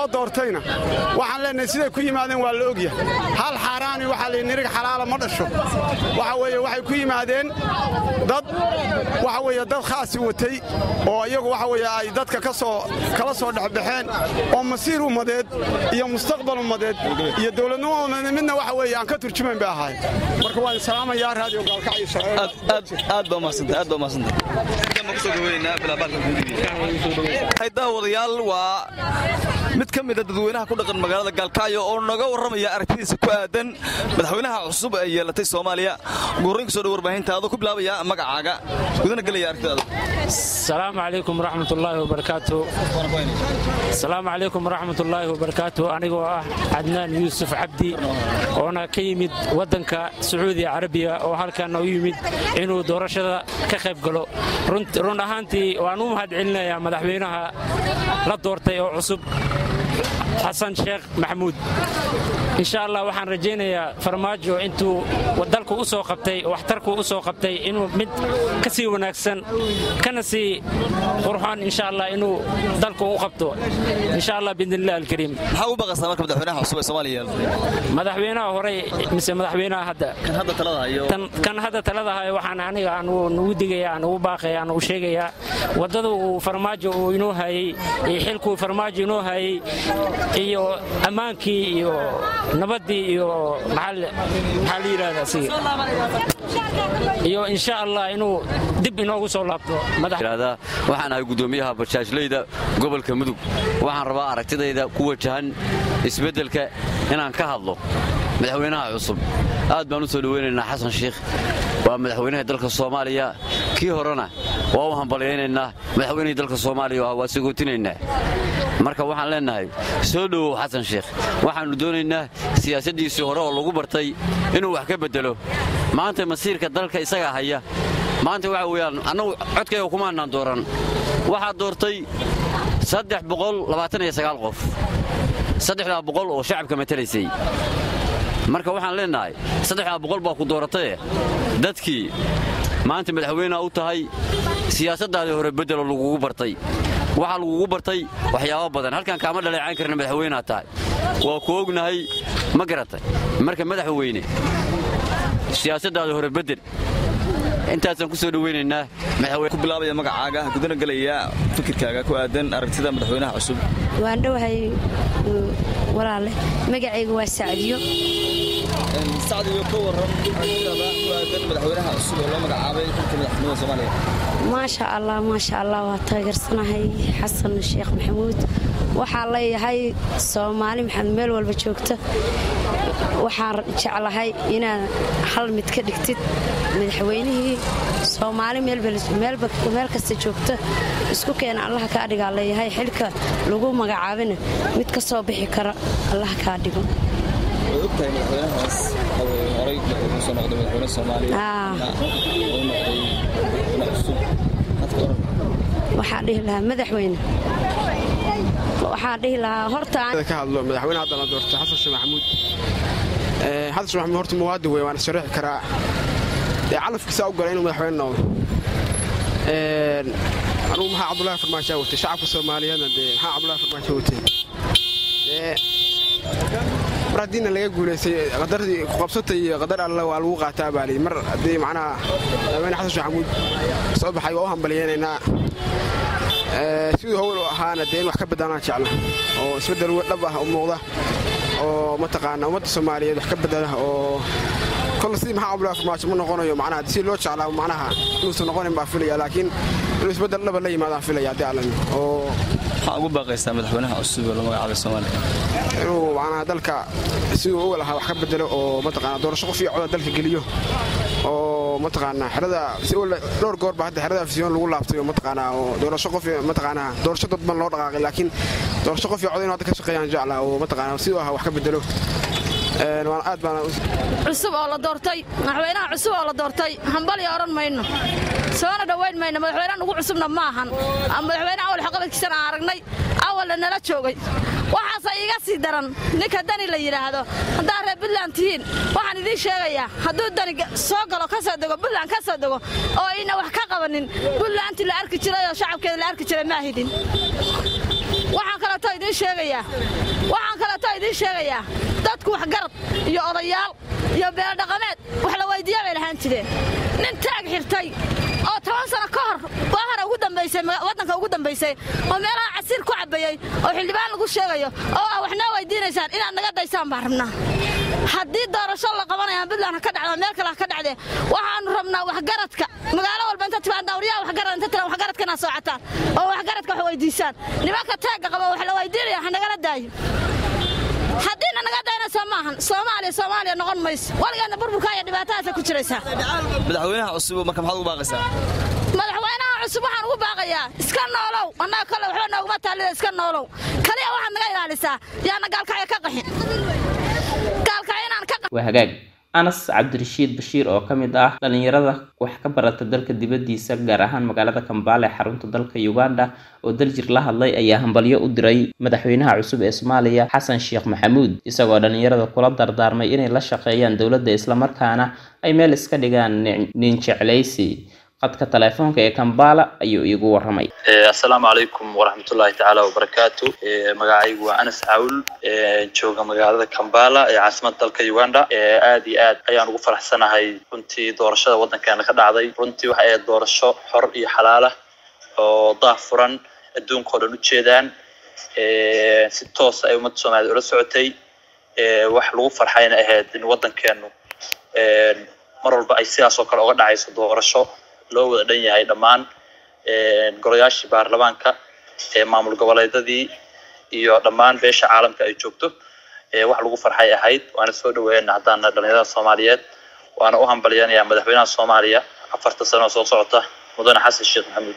doortayna waxaan leenahay siday ku yimaadeen waa la ogyahay hal xaaraani waxaa la nirig xalaala ma dhasho waxa weeye waxay ku yimaadeen dad waxa weeye dad khaasi watay oo iyagu waxa weeye ay dadka ka soo kala soo dhexbaxeen oo masiir ummadeed iyo mustaqbal ummadeed iyo dowladnimo ummadeed midna waxa weeye aan ka turjumayn bay ahaay marka waan salaamayaa raadiyo gaalkacyo aad baa mahadsantay aad baa mahadsantay intaan baan kusoo gabaynaynaa bilaabaarka guudiga daawadayaal waa mid ka mida dadweynaha ku dhaqan magaalada gaalkacyo oo naga warramaya aragtidiisa ku aadan madaxweynaha cusub ee yeelatay soomaaliya guurayn kusoo dhow warbaahinta adoo ku bilaabaya magacaaga gudana gelaya aragtidaada السلام عليكم ورحمة الله وبركاته السلام عليكم ورحمة الله وبركاته أنا آه عدنان يوسف عبدي وأنا كيمد ودنك سعودية عربية وهالكان يمد إنه دورشة كخيب قلو رنت رن أهانتي وأنو مهد علنا يا مدحوينها لا دورتي أو عصب xasan sheekh maxamuud insha allah waxaan rajaynayaa farmaajo intuu dalku u soo qabtay waxtarku u soo qabtay inuu mid ka sii wanaagsan kana sii qurxoon insha allah inuu dalku u qabto insha allah biidnillahi alkariim maxaa u baqaysaa marka madaxweynaha cusub ee soomaaliya yeelatay madaxweynaha horey mise madaxweynaha hadda kan hadda talada hayo kan hadda talada hayo waxaan aniga aan nugu digaya aan ugu baaqaya aan u sheegayaa waddada uu farmaajo uu inoo hayey iyo xilkuu farmaajo inoo hayey iyo ammaankii iyo nabaddii iyo maxaa la yidhahdaa si iyo insha allah inuu dib inoogu soo laabto waxaan ahay guddoomiyaha bajaajleyda gobolka mudug waxaan rabaa aragtidayda ku wajahan isbeddelka inaan ka hadlo madaxweynaha cusub aad baan u soo dhoweynaynaa xasan shiikh waa madaxweynaha dalka soomaaliya kii horena waa u hambalyaynaynaa madaxweynihii dalka soomaaliya waa sagootinaynaa marka waxaan leennahay soo dhowow xasan sheikh waxaannu doonaynaa siyaasaddiisii hore oo lagu bartay inuu wax ka beddelo maanta masiirka dalka isagaa haya maanta waxa weeyaan annagu codkayga kumaannaan dooran waxaa doortay saddex boqol labaatan iyo sagaal qof saddexdaa boqol oo shacabka matalaysay marka waxaan leennahay saddexdaa boqol baa ku doorataye dadkii maanta madaxweyneha u tahay siyaasaddaadii hore beddeloo lagugu bartay waxaa lagugu bartay waxyaabo badan halkan kaama dhaleecayn karna madaxweyneha tahay waa ku ognahay ma garatay marka madaxweyne siyaasaddaada hore beddel intaasaan ku soo dhoweynaynaa ku bilaabaya magacaaga gudana gelaya fikirkaaga ku aadan aragtida madaxweynaha cusub waan dhowahay walaale magacayga waa sacdiyo sacdiyo ka waran aragtidaada ku aadan madaxweynaha cusub oo loo magacaabay xilka madaxtinimada soomaaliya maasha allah maasha allah waa taageersanahay xasan sheekh maxamuud waxaa leeyahay soomaali maxamed meel walba joogta waxaan jeclahay inaad hal mid ka dhigtid madaxweynihii soomaali meel kasta joogta isku keena allaha kaa dhigaa leeyahay xilka lagu magacaabina mid ka soo bixi kara allaha kaa dhigo way ogtahay madaxweynahaas horay wuxuu soo noqday madaxweyne soomaaliya uu noqday madaxweyne cusub hadka oran waxaan dhihi lahaa madaxweyne waxaan dhihi lahaa horta ka hadlo madaxweyne hadda la doortay xasan sheekh maxamuud xasan sheekh maxamuud horta muwaadin wey waana sharaxi karaa dee calafkiisa u galay inuu madaxweyne noqdo anugu maxaa cabdullaahi farmaajo watay shacabka soomaaliyeedna dee maxaa cabdullaahi farmaajo watay mar haddiina laga guulaystay qadaradii kuqabsatay iyo qadar alle waa lagu qaataa baa lii mar haddii macnaha madaxweyne xasan sheekh maxamuud soo baxay waa u hambalyaynaynaa siduu howl u ahaana dee in wax ka bedelaan jecla oo isbeddel dhab ah u muuqda oo mataqaana ummadda soomaaliyeed wax ka bedela oo kolle sidii maxaa cabdullaahi farmaajo ma noqonayo macnaha si loo jeclaa macnaha inuusan noqonin baa filaya laakiin inuu isbeddel dhaba la yimaadaan filaya haddii allan oo waxaa ugu baaqaysaa madaxweynaha cusub ee loo magacaabay soomaaliya inuu macnaha dalka siduu u lahaa wax ka bedelo oo mataqaana doorasho qof iyo coda dalka geliyo oo mataqaana xerada dhowr goor baa hadda xerada afisyoon lagu laabtay oo mataqaana oo doorasho qof mataqaana doorasho dadban loo dhaqaaqay laakiin doorasho qof iyo coda inuu hadda ka shaqeeyaan jecla oo mataqaana siduu ahaa wax ka bedelo aad baana cusub oo la doortay madaxweynaha cusub oo la doortay hambalya odhan mayno soona dhowayn mayno madaxweynaha nugu cusubna ma ahan madaxweyne awal xaqabadkiisana aan aragnay awalna nala joogay waxaase iiga sii daran ninka dani la yidhaahdo haddaad reer buntland tihiin waxaan idiin sheegayaa hadduu dani soo galo ka soo dego buntland ka soo dego oo ayna wax ka qabanin buntlandtii la arki jiray oo shacabkeeda la arki jiray ma ahidin waxaan kaleeto idiin idiin sheegayaa waxaan kaleeto idiin sheegayaa dadku waxgarad iyo odayaal iyo beeldhaqameed wax la weydiiya bay lahaan jireen nin taag xirtay oo toban sano ka hor baahara ugu dambaysay waddanka ugu dambaysay oo meelaha casiir ku cabbayey oo xildhibaan lagu sheegayo oo ah waxnaa weydiinaysaan inaad naga daysaan baan rabnaa haddii doorasho la qabanaya puntland ha ka dhacdo meel kale ha ka dhacdee waxaanu rabnaa waxgaradka magaalo walba inta tibaan dawriyaha waxgarad inta tiran waxgaradka inaad soocataan oo waxgaradka wax weydiisaan nimanka taagga qaba wax la weydiinaya ha nagala daayo haddiina naga daynaysa maahan soomaaliya soomaaliya noqon mayso waligeedna burburka iyo dhibaatadaasa ku jiraysaa madaxweynaha cusub marka maxaad ugu baaqaysaa madaxweynaha cusub waxaan ugu baaqayaa iska noolow annaga kale waxba nooguma taalida iska noolow kaliya waxaad naga ilaalisaa yaana gaalkacyo ka qaxin gaalkacyo inaan ka waa hagaag anas cabdirashiid bashiir oo ka mid ah dhalinyarada wax ka barata dalka dibaddiisa gaar ahaan magaalada kambaale ee xarunta dalka uganda oo daljir la hadlay ayaa hambalyo u diray madaxweynaha cusub ee soomaaliya xasan sheekh maxamuud isagoo dhalinyarada kula dardaarmay inay la shaqeeyaan dowladda islamarkaana ay meel iska dhigaan nin jeclaysi qadka teleefoonka ee kambala ayuu iigu waramay assalaamu calaykum waraxmatullaahi tacaala wabarakaatu magacaygu waa anas cawl jooga magaalada kambala ee caasimada dalka uganda aad iyo aad ayaan ugu faraxsanahay runtii doorashada waddankeena ka dhacday runtii waxa ay doorasho xor iyo xalaala oo daah furan adduunka oo dhan u jeedaan si toos ay ummadda soomaaliyed ula socotay wax lagu farxayna ahayd in waddankeenu mar walba ay sidaas oo kale uga dhacayso doorasho loo wada dhan yahay dhammaan golayaashii baarlamaanka maamul goboleedadii iyo dhammaan beesha caalamka ay joogto wax lagu farxay ahayd waana soo dhaweeyana haddaana dhalinyarada soomaaliyeed waana u hambalyanayaa madaxweynaha soomaaliya afarta sano oo soo socota mudane xasan sheekh maxamuud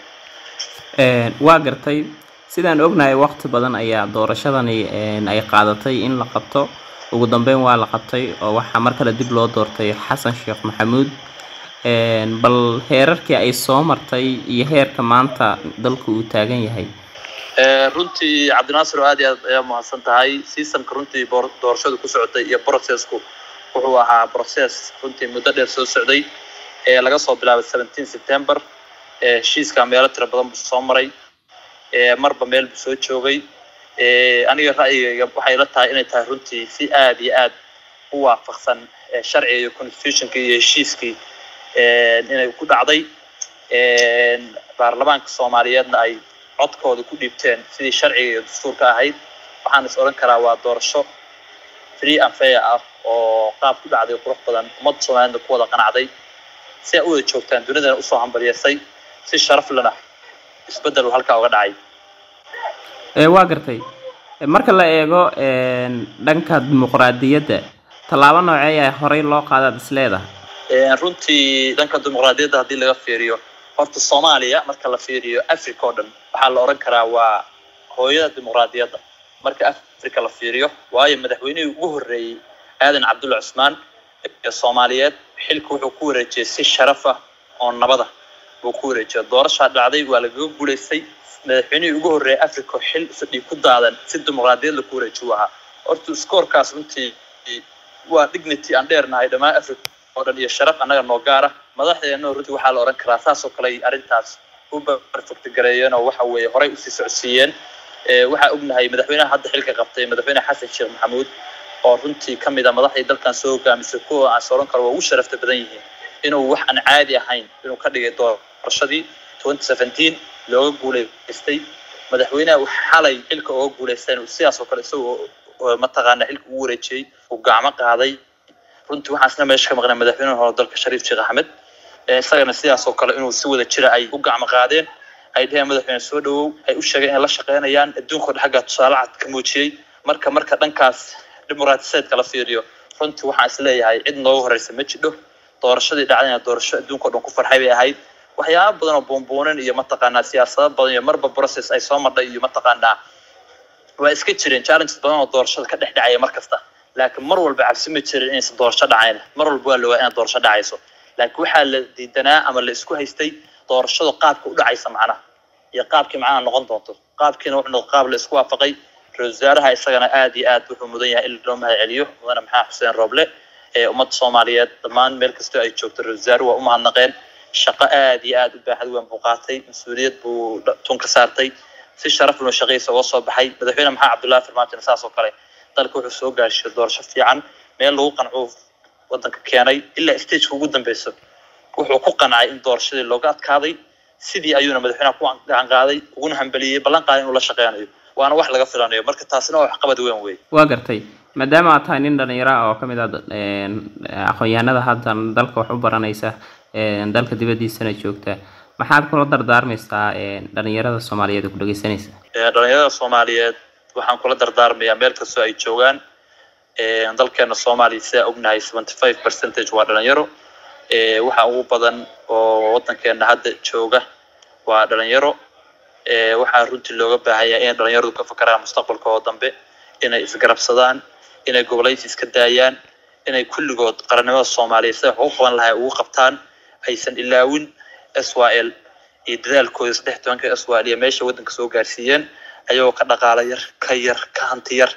waa gartay sidaan ognahay waqti badan ayaa doorashadani ay qaadatay in la qabto ugu dambeyn waa la qabtay oo waxaa mar kale dib loo doortay xasan sheekh maxamuud bal heerarkii ay soo martay iyo heerka maanta dalku uu taagan yahay runtii cabdinaasir oo aad iyo aad ayaa mahadsan tahay seasonka runtii doorashadu ku socotay iyo processku wuxuu ahaa process runtii muddo dheer soo socday ee laga soo bilaabay seventeen september heshiiska meelo tiro badan buu soo maray marba meel buu soo joogay aniga ra'yigayga waxay la tahay inay tahay runtii si aad iyo aad u waafaqsan sharciga iyo constitutionka iyo heshiiskii inay ku dhacday baarlamaanka soomaaliyeedna ay codkooda ku dhiibteen sidii sharciga iyo dastuurka ahayd waxaan is odhan karaa waa doorasho free and fair ah oo qaab ku dhacday qurux badan ummadda soomaaliyedna ku wada qanacday si ay u wada joogtaan dunidana usoo hambalyeysay si sharaf lena isbeddel halkaa uga dhacay waa gartay marka la eego dhanka dimuqraadiyadda tallaabo noocee ah horey loo qaadaad is leedahay runtii dhanka dimuqraadiyadda haddii laga fiiriyo horta soomaaliya marka la fiiriyo africa oo dhan waxaa la odhan karaa waa hooyada dimuqraadiyadda marka africa la fiiriyo waayo madaxweynihii ugu horreeyey aadan cabdulla cusmaan ee soomaaliyeed xilka wuxuu ku wareejiyey si sharaf ah oo nabada buu ku wareejiyay doorashaa dhacday waa lagaga guulaystay madaxweynihii ugu horreeyay africa xil fadhi ku daadan si dimuqraadiyad laku wareejiyu ahaa horta skoorkaas runtii waa dignity aan dheernahay dhammaan africa oo dhan iyo sharaf annaga noo gaara madaxdeena runtii waxaa la odhan karaa saas oo kale ay arrintaas u perfect gareeyeen oo waxa weeye horey usii socodsiiyeen waxaa ognahay madaxweynaha hadda xilka qabtay madaxweyne xasan sheekh maxamuud oo runtii ka mid a madaxdii dalkan soo hogaamisay kuwa aan sooran karo waa ugu sharafta badan yihiin inuu wax aan caadi ahayn inuu ka dhigay doorashadii twenty seventeen looga guulaystay madaxweynaha uu xalay xilka ooga guulaystay inuu sidaas oo kale isagoo mataqaana xilka ugu wareejiyey uu gacmo qaaday runtii waxaasna meesha ka maqnay madaxweynaha hore dalka shariif sheekh axmed isagana sidaas oo kale inuu si wada jira ay u gacmo qaadeen ay dheheen madaxweyne soo dhawow ay u sheegeen inay la shaqeynayaan adduunka o xaggaa tusaale cad ka muujiyey marka marka dhankaas dimuqraatiseedka la fiiriyo runtii waxaan is leeyahay cid nooga horeysa ma jidho doorashadii dhacdayna doorasho adduunka o dhan ku farxay bay ahayd waxyaaba badan oo buunbuunin iyo mataqaanaa siyaasado badan iyo marba process ay soo marday iyo mataqaanaa waa iska jireen challenges badan oo doorashada ka dhex dhacaya mar kasta laakiin mar walba cabsi ma jirin inaysan doorasho dhacayn mar walba waa lawaa inaad doorasho dhacayso laakiin waxaa la diidanaa ama la isku haystay doorashada qaabka u dhacaysa macnaha iyo qaabkii macnaha noqon doonto qaabkiina wuxuu noqon qaab la isku waafaqay ra-isul wasaaraha isagana aad iyo aad wuxuu mudan yahay in loo mahad celiyo mudane maxamed xuseen rooble ee ummadda soomaaliyeed dhammaan meel kastoo ay joogto ra-isul wasaaruhu waa u mahadnaqeen shaqo aad iyo aad u baaxad weyn buu qaatay mas-uuliyad buu tun ka saartay si sharaf loo shaqaysa uga soo baxay madaxweyne maxamed cabdullaahi farmaajo saas oo kale dalka wuxuu soo gaarsiiyey doorasho fiican meel lagu qancuu wadanka keenay ilaa stageka ugu dambeyso wuxuu ku qancay in doorashadii looga adkaaday sidii ayuuna madaxweynaha ku gacan qaaday uguna hambeliyey ballan qaaday inuu la shaqeynayo waana wax laga filanayo marka taasina waa waxqabad weyn wey waa gartay maadaama aad tahay nin dhalinyaro ah oo ka mid ah aqoon-yahanada haddan dalka wax u baranaysa dalka dibaddiisana joogta maxaad kula dardaarmaysaa dhalinyarada soomaaliyeed ee ku dhegeysanaysa dhalinyarada soomaaliyeed waxaan kula dardaarmayaa meel kastoo ay joogaan dalkeena soomaaliya sidaa ognahay seventy five percentage waa dhalinyaro waxa ugu badan oo wadankeena hadda jooga waa dhalinyaro waxaa runtii looga baahanyaa inay dhalinyaradu ka fakaraan mustaqbalka oo dambe inay isgarabsadaan inay gobolaysi iska daayaan inay kulligood qarannimada soomaaliya sida wax ugu qaban lahay ugu qabtaan aysan ilaawin s y l iyo dadaalkooda saddex tobanka s y l iyo meesha waddanka soo gaarsiiyeen ayagoo ka dhaqaala yar ka yar ka hanti yar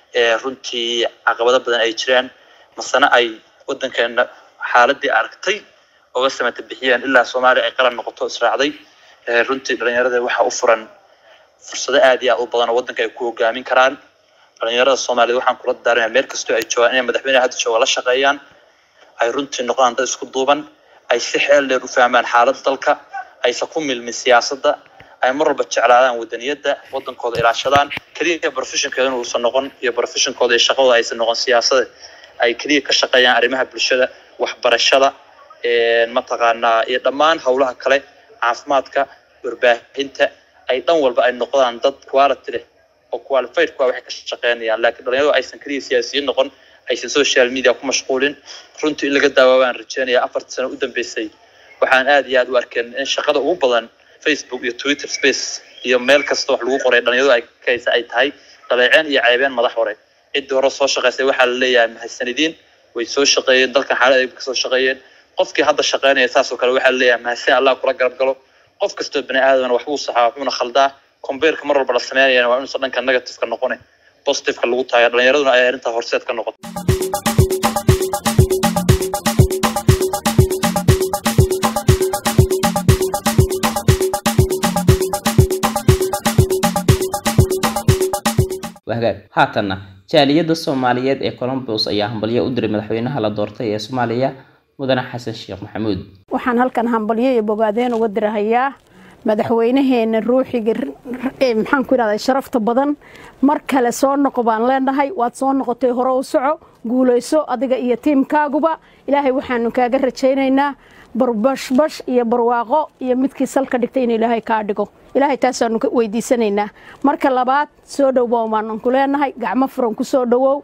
runtii caqabado badan ay jiraan masena ay waddankeena xaaladii aragtay oga samata bixiyeen ilaa soomaaliya ay qaran noqoto israacday runtii dhalinyarada waxaa u furan fursado aad iyo aad u badan oo waddanka ay ku hogaamin karaan dhalinyarada soomaaliyed waxaan kula daaranaya meel kastoo ay joogaan inay madaxweyneha hadda jooga la shaqeeyaan ay runtii noqdaan dad isku duuban ay si xeel dheer u fahmaan xaaladda dalka aysan ku milmin siyaasadda ay mar walba jeclaadaan wadaniyadda waddankooda ilaashadaan keliya professionkeeda inuusan noqon iyo professionkooda iyo shaqadooda aysan noqon siyaasada ay keliya ka shaqeeyaan arrimaha bulshada waxbarashada mataqaanaa iyo dhammaan howlaha kale caafimaadka warbaahinta ay dhan walba ay noqdaan dad quality leh oo qualified kuwa waxay ka shaqeynayaan laakiin dhalinyaradu aysan keliya siyaasiyiin noqon aysan social media ku mashquulin runtii in laga daawaa baan rajeynaya afartii sano u dambeysay waxaan aad iyo aad u arkeen in shaqada ugu badan facebook iyo twitter space iyo meel kasta wax lagu qoray dhalinyaradu ay kaysa ay tahay dhaleeceen iyo ceebeen madax hore ciddii hore soo shaqaysay waxaa la leeyahay mahadsanidin way soo shaqeeyeen dalkan xaalad ay kasoo shaqeeyeen qofkii hadda shaqeynaya saasoo kale waxaa la leeyahay mahadsan allah kula garab galo qof kastoo bani aadamna waxbuu saxaa waxbuuna khaldaa combeerka mar walba la sameynayana waa inuusan dhanka negativeka noqone positiveka lagu taaya dhalinyaraduna ay arrintaa horseed ka noqoto wahagaag haatanna jaaliyadda soomaaliyeed ee colombos ayaa hambalyo u diray madaxweynaha la doortay ee soomaaliya mudane xasan sheekh maxamuud waxaan halkan hambalyo iyo bogaadeen uga dirahayaa madaxweynaheena ruuxiga maxaan ku idhahdaa sharafta badan mar kale soo noqo baan leenahay waad soo noqotay hore u soco guulayso adiga iyo tiimkaaguba ilaahay waxaanu kaaga rajaynaynaa barbashbash iyo barwaaqo iyo midkii salka dhigtay in ilaahay kaa dhigo ilaahay taasaanu weydiisanaynaa marka labaad soo dhowow baanu ku leenahay gacmo furan ku soo dhowow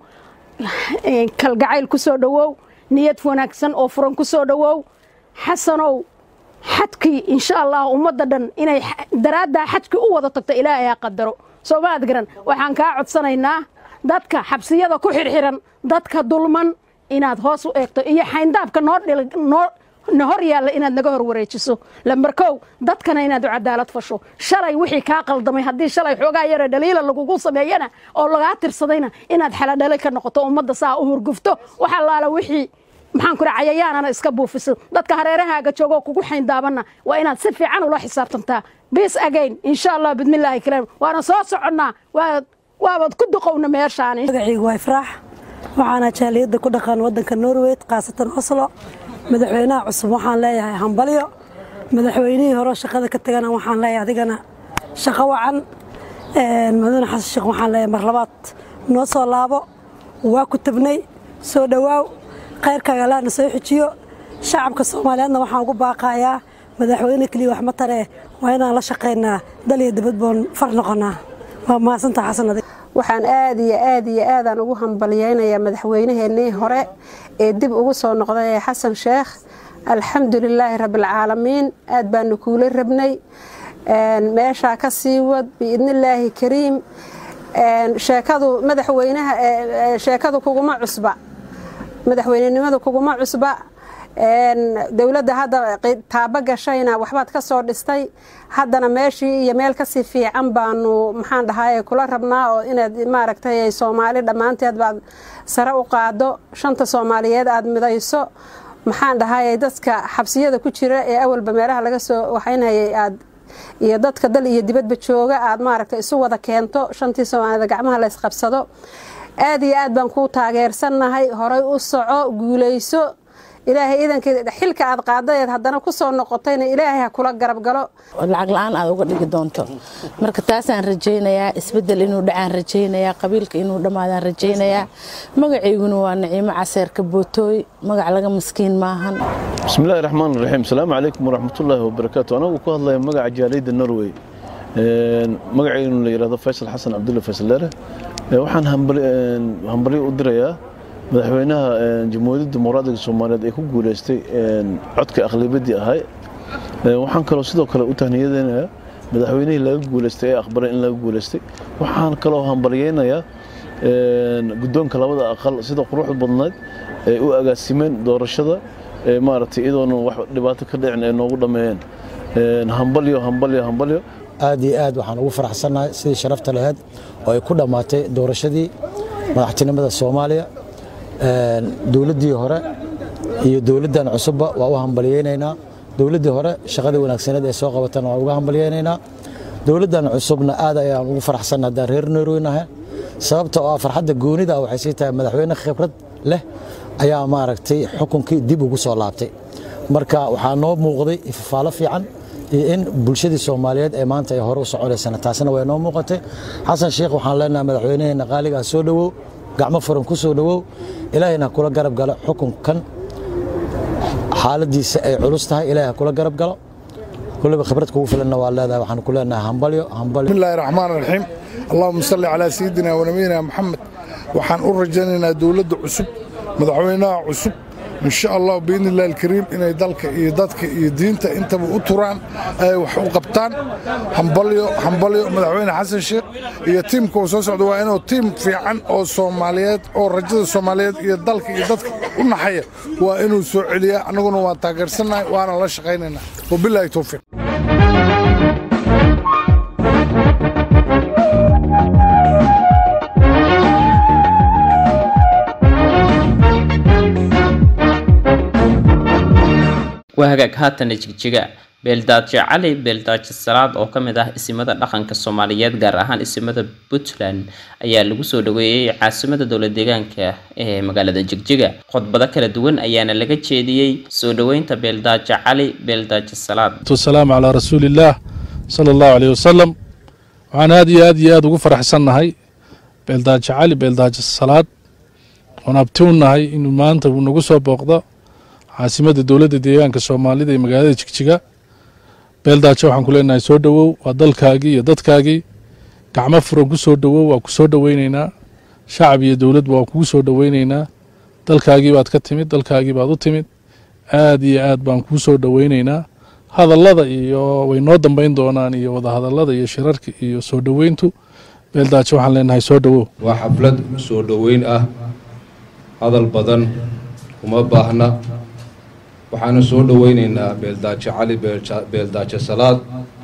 kalgacayl ku soo dhowow niyad wanaagsan oo furan ku soo dhowow xasanow xadkii insha allah ummadda dhan inay daraaddaa xadkii u wada tagto ilaahay ha qadaro soo maad garan waxaan kaa codsanaynaa dadka xabsiyada ku xirxiran dadka dulman inaad hoos u eegto iyo xayndaabka noo noo na hor yaalla inaad naga hor wareejiso lambar kow dadkana inaad u cadaalad fasho shalay wixii kaa qaldamay haddii shalay xoogaa yara dhaliila lagugu sameeyana oo lagaa tirsadayna inaad xaladhalay ka noqoto ummadda saa u hurgufto wax allaala wixii maxaan ku cayayaanana iska buufiso dadka hareerahaaga joogoo kugu xayndaabanna waa inaad si fiican ula xisaabtantaa bis again insha allah bidmillaahi kariim waana soo soconnaa waabad ku duqowna meeshaani magacaygu waa ifraax waxaana jaaliyadda ku dhaqan waddanka norway khaasatan oslo madaxweynaha cusub waxaan leeyahay hambalyo madaxweynihii hore shaqada ka tagana waxaan leeyahay adigana shaqo wacan mudane xasan sheekh waxaan leeyahay mar labaad noo soo laabo waa ku tabnay soo dhowaaw khayrkaaga allahna soo xujiyo shacabka soomaaliyeedna waxaan ugu baaqayaa madaxweyne keliya wax ma taree waa inaan la shaqaynaa dal iyo dibad boon far noqonaa waa mahadsantaa xasan adig waxaan aad iyo aad iyo aadaan ugu hambalyeynayaa madaxweynaheenii hore ee dib ugu soo noqday ee xasan sheekh alxamdulilaahi rabbilcaalamiin aad baanu kuula rabnay meeshaa ka sii wad biidnillaahi kariim sheekadu madaxweynaha sheekadu kuguma cusba madaxweynenimadu kuguma cusba dowladda hadda taabo gashayna waxbaad ka soo dhistay haddana meeshii iyo meel kasii fiican baanu maxaan dhahaye kula rabnaa oo inaad maaragtay soomaali dhammaanteed baad sare u qaado shanta soomaaliyeed aad midayso maxaan dhahaye dadka xabsiyada ku jira ee awalba meelaha laga soo waxaynhayay aad iyo dadka dal iyo dibadba jooga aad maaragtay isu wada keento shantii soomaalida gacmaha la ysqabsado aad iyo aad baan kuu taageersannahay horay u soco guulayso ilaahay iidankeeda xilka aad qaadadeed haddana ku soo noqotayna ilaahay ha kula garab galo lacag la-aan aad uga dhigi doonto marka taasaan rajaynayaa isbedel inuu dhacaan rajaynayaa qabiilka inuu dhammaadaan rajaynayaa magacayguna waa naciimo caseerka bootooy magac laga maskiin maahan bismillahi raxmaan raxiim asalaamu calaykum waraxmatullaahi wabarakaatu anagu ku hadlaya magaca jaaliyadda norway magacaynu la yidhahdo faysal xasan cabdulle faysaleere waxaan hambalyo u dirayaa madaxweynaha jamhuuriyadda dimuqraadiga soomaaliyeed ee ku guuleystay codka aqlabiyadii ahay waxaan kaloo sidoo kale u tahniyadeynayaa madaxweynihii laga guuleystay ee aqbalay in laga guuleystay waxaan kaloo hambalyeynayaa guddoonka labada aqal sida quruxda badnayd ay u agaasimeen doorashada maaragtay iyadoona wax dhibaato ka dhicin ay noogu dhammeeyeen hambalyo hambalyo hambalyo aad iyo aad waxaan ugu faraxsannahay sidii sharafta lahayd oo ay ku dhammaatay doorashadii madaxtinimada soomaaliya dowladdii hore iyo dowladdan cusubba waa u hambalyeynaynaa dowladdii hore shaqadii wanaagsaneed ee soo qabatana waa uga hambalyeynaynaa dowladdan cusubna aad ayaan ugu faraxsanna haddaan reer norweynahay sababta oo ah farxadda goonida waxay sii tahay madaxweyne khibrad leh ayaa maaragtay xukunkii dib ugu soo laabtay marka waxaa noo muuqday ifafaalo fiican iyo in bulshadii soomaaliyeed ee maanta ay hore u soconaysana taasina way noo muuqatay xasan sheekh waxaan leenahay madaxweynaheena qaaligaa soo dhowow gacmo furan ku soo dhowow ilaahayna kula garab galo xukunkan xaaladiisa ay culus tahay ilaahay ha kula garab galo kulliba khibrad kugu filanna waa leedahay waxaan ku leenahay hambalyo hambalyo بسم الله الرحمن الرحيم اللهم صل على سيدنا ونبينا محمد waxaan u rajaynaynaa dowladda cusub madaxweynaha cusub in sha allah biidni illahi alkariim inay dalka iyo dadka iyo diinta intaba u turaan ay wax u qabtaan hambalyo hambalyo madaxweyne xasan sheekh iyo tiimka uu soo socda waa inuu tiim fiican oo soomaaliyeed oo rajada soomaaliyeed iyo dalka iyo dadka u naxaya waa inuu soo celiyaa annaguna waan taageersannahay waana la shaqaynaynaa wabilaahi towfiiq waa hagaag haatana jigjiga beeldaajo cali beeldaajo salaad oo ka mid ah isimada dhaqanka soomaaliyeed gaar ahaan isimada puntland ayaa lagu soo dhaweeyey caasimada dowla deegaanka ee magaalada jigjiga khudbado kala duwan ayaana laga jeediyey soo dhaweynta beeldaajo cali beeldaajo salaad والسلام على رسول الله صلى الله عليه وسلم waxaan aad iyo aad iyo aad ugu faraxsannahay beeldaajo cali beeldaajo salaad oon abtiwnahay inuu maanta uu nagu soo booqdo caasimadda dowladda deegaanka soomaalida ee magaalada jigjiga beeldaajo waxaan ku leenahay soo dhowow waa dalkaagii iyo dadkaagii gacmo furan ku soo dhowow waa ku soo dhoweyneynaa shacab iyo dowladba waa kugu soo dhoweyneynaa dalkaagii baad ka timid dalkaagii baad u timid aad iyo aad baan kuu soo dhoweyneynaa hadallada iyo way noo dambeyn doonaan iyo wadahadallada iyo shirarka iyo soo dhoweyntu beeldaajo waxaan leenahay soo dhowow waa xaflad soo dhoweyn ah hadal badan uma baahna waxaanu soo dhoweyneynaa beeldaajo cali beelja- beeldaajo salaad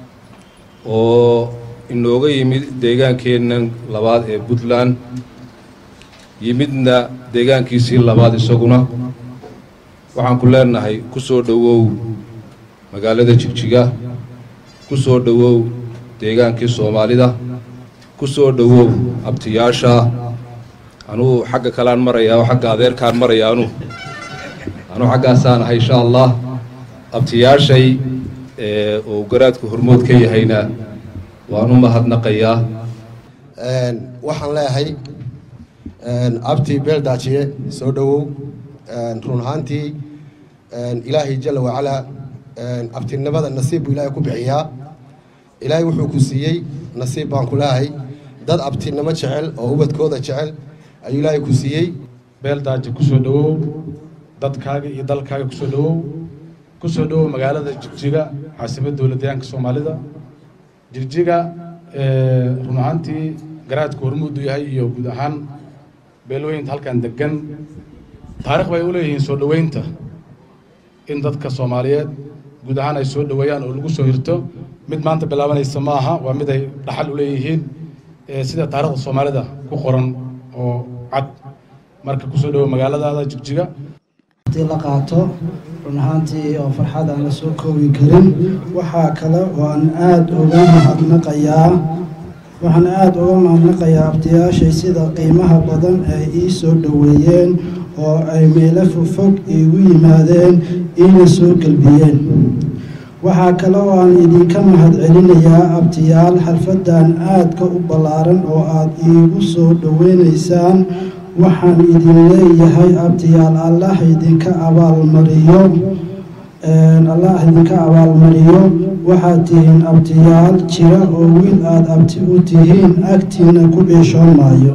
oo inooga yimid deegaankeennan labaad ee puntland yimidna deegaankiisii labaad isaguna waxaan ku leenahay ku soo dhowow magaalada jigjiga ku soo dhowow deegaankii soomaalida ku soo dhowow abtiyaasha anugu xagga kalean marayaa oo xagga adeerkaan marayaa anu anuu xaggaasaan ahay insha allah abtiyaashay ee uu garaadku hormood ka yahayna waan u mahadnaqayaa waxaan leeyahay abti beeldaajiye soo dhowow run ahaantii ilaahay jalla wacalaa abtinimada nasiib buu ilaahay ku bixiyaa ilaahay wuxuu ku siiyey nasiib baan ku leeyahay dad abtinimo jecel oo ubadkooda jecel ayuu ilaahay ku siiyey beeldaaji ku soo dhowow dadkaaga iyo dalkaaga ku soo dhowow ku soo dhowow magaalada jigjiga caasimadda dowladdeegaanka soomaalida jigjiga run ahaantii garaadku hormuudu yahay iyo guud ahaan beelweynta halkan degan taarikh bay u leeyihiin soo dhoweynta in dadka soomaaliyeed guud ahaan ay soo dhoweeyaan oo lagu soo hirto mid maanta bilaabanaysa ma aha waa mid ay dhaxal u leeyihiin sida taarikhda soomaalida ku qoran oo cad marka kusoo dhowow magaaladaada jigjiga waqti la qaato run ahaantii oo farxad aan la soo koobi karin waxaa kale oo aan aada uga mahadnaqayaa waxaan aada uga mahadnaqayaa abtiyaashay sida qiimaha badan ay ii soo dhoweeyeen oo ay meelo fogfog iigu yimaadeen iina soo gelbiyeen waxaa kale oo aan idinka mahad celinayaa abtiyaal xalfadan aadka u ballaaran oo aad iigu soo dhoweynaysaan waxaan idin leeyahay abtiyaal allah idinka abaalmariyo allah idinka abaalmariyo waxaad tihiin abtiyaal jira oo wiil aada abti u tihiin agtiina ku dhiishoon maayo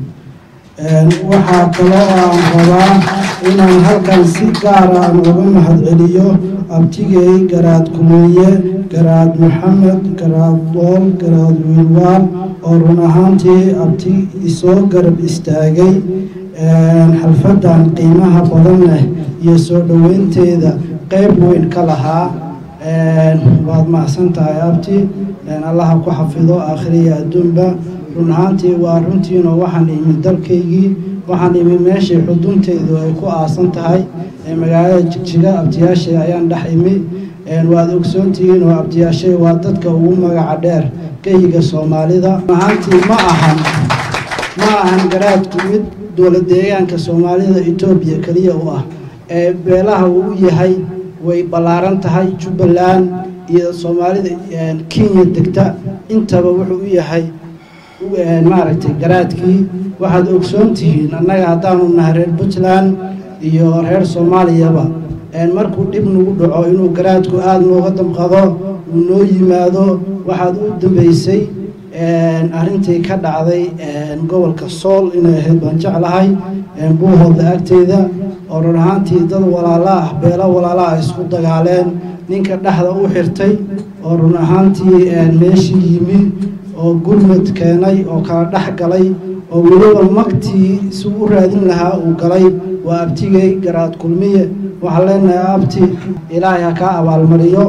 waxaa kaloo aan rabaa inaan halkan si gaara aan uga mahad celiyo abtigay garaad kumiye garaad maxamed garaad dool garaad wiilwaal oo run ahaantii abti isoo garab istaagay xalfadan qiimaha badan leh iyo soo dhoweynteeda qeyb weyn ka lahaa waad mahadsan tahay abti allaha ku xafido aakhiriya adduunba run ahaantii waa runtiinoo waxaan imi dalkaygii waxaan imi meeshii xudunteydu ay ku aasan tahay magaalada jigjiga abtiyaashay ayaan dhex imi waad ogsoontihiin oo abtiyaashay waa dadka ugu magaca dheer geyiga soomaalida run ahaantii ma ahan ma ahan garaadku mid dowlad deegaanka soomaalida etoobiya keliya u ah ee beelaha uu u yahay way ballaaran tahay jubbaland iyo soomaalida kenya degta intaba wuxuu u yahay maaragtay garaadkii waxaad ogsoon tihiin annaga haddaanu nahay reer puntland iyo reer soomaaliyaba markuu dhib nagu dhaco inuu garaadku aada nooga damqado uu noo yimaado waxaad u dambeysay arrintii ka dhacday gobolka sool inay ahayd baan jeclahay buuhooda agteyda oo run ahaantii dad walaala ah beelo walaala ah isku dagaaleen ninka dhexda u xirtay oo run ahaantii meeshii yimi oo gurmad keenay oo kala dhex galay oo weliba magtii si u raadin lahaa uu galay waa abtigay garaad kulmiye waxaan leenahay abti ilaahay ha kaa abaalmariyo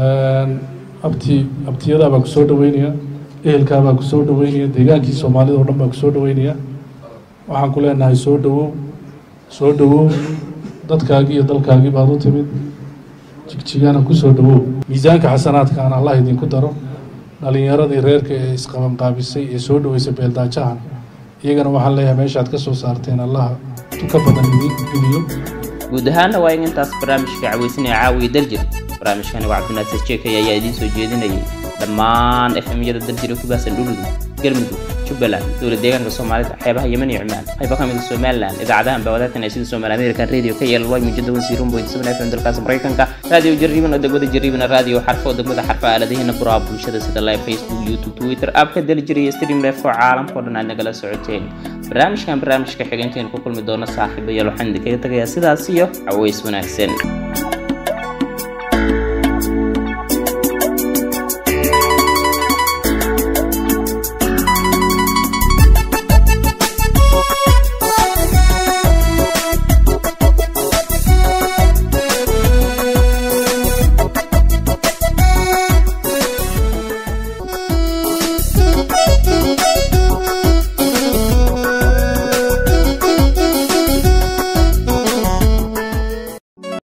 abti abtiyadaa baa ku soo dhaweynaya ehelkaa baa ku soo dhaweynaya deegaankii soomaalida oo dhan baa ku soo dhaweynaya waxaan ku leenahay soo dhawow soo dhawow dadkaagii iyo dalkaagii baad u timid jigjigana ku soo dhawow miisaanka xasanaadkaana allah idinku daro dhalinyaradii reerka ee isqabanqaabisay ee soo dhaweysay beeldaajahan iyagana waxaan leeyahay meeshaad ka soo saarteen allaha ka badan idin geliyo guud ahaanna waa in intaas barnaamijka caweysanaya caawiya daljir barnaamijkani waa cabdinaasir jeekay ayaa idiin soo jeedinayay dhammaan efemyada daljira ku baahsan dhuludug galmudug jubbaland dowlad deegaanka soomaalida xeebaha yemen iyo cumaan qaybo ka mid a somaliland idaacadahan baa wadaagtan sida somaali american radio ka yeelan way muujada wansiirun boyd seven fm dalkaas maraykanka raadiyo jarriban oo degmada jarribana raadiyo xarfo oo degmada xarfa aaladaheena buraha bulshada sida live facebook youtube twitter abka daljir iyo stream life oo caalamka oo dhan aad nagala socoteen barnaamijkan barnaamijka xigeenteen ku kulmi doona saaxiibayaal waxaan idinkaga tagayaa sidaas iyo caways wanaagsan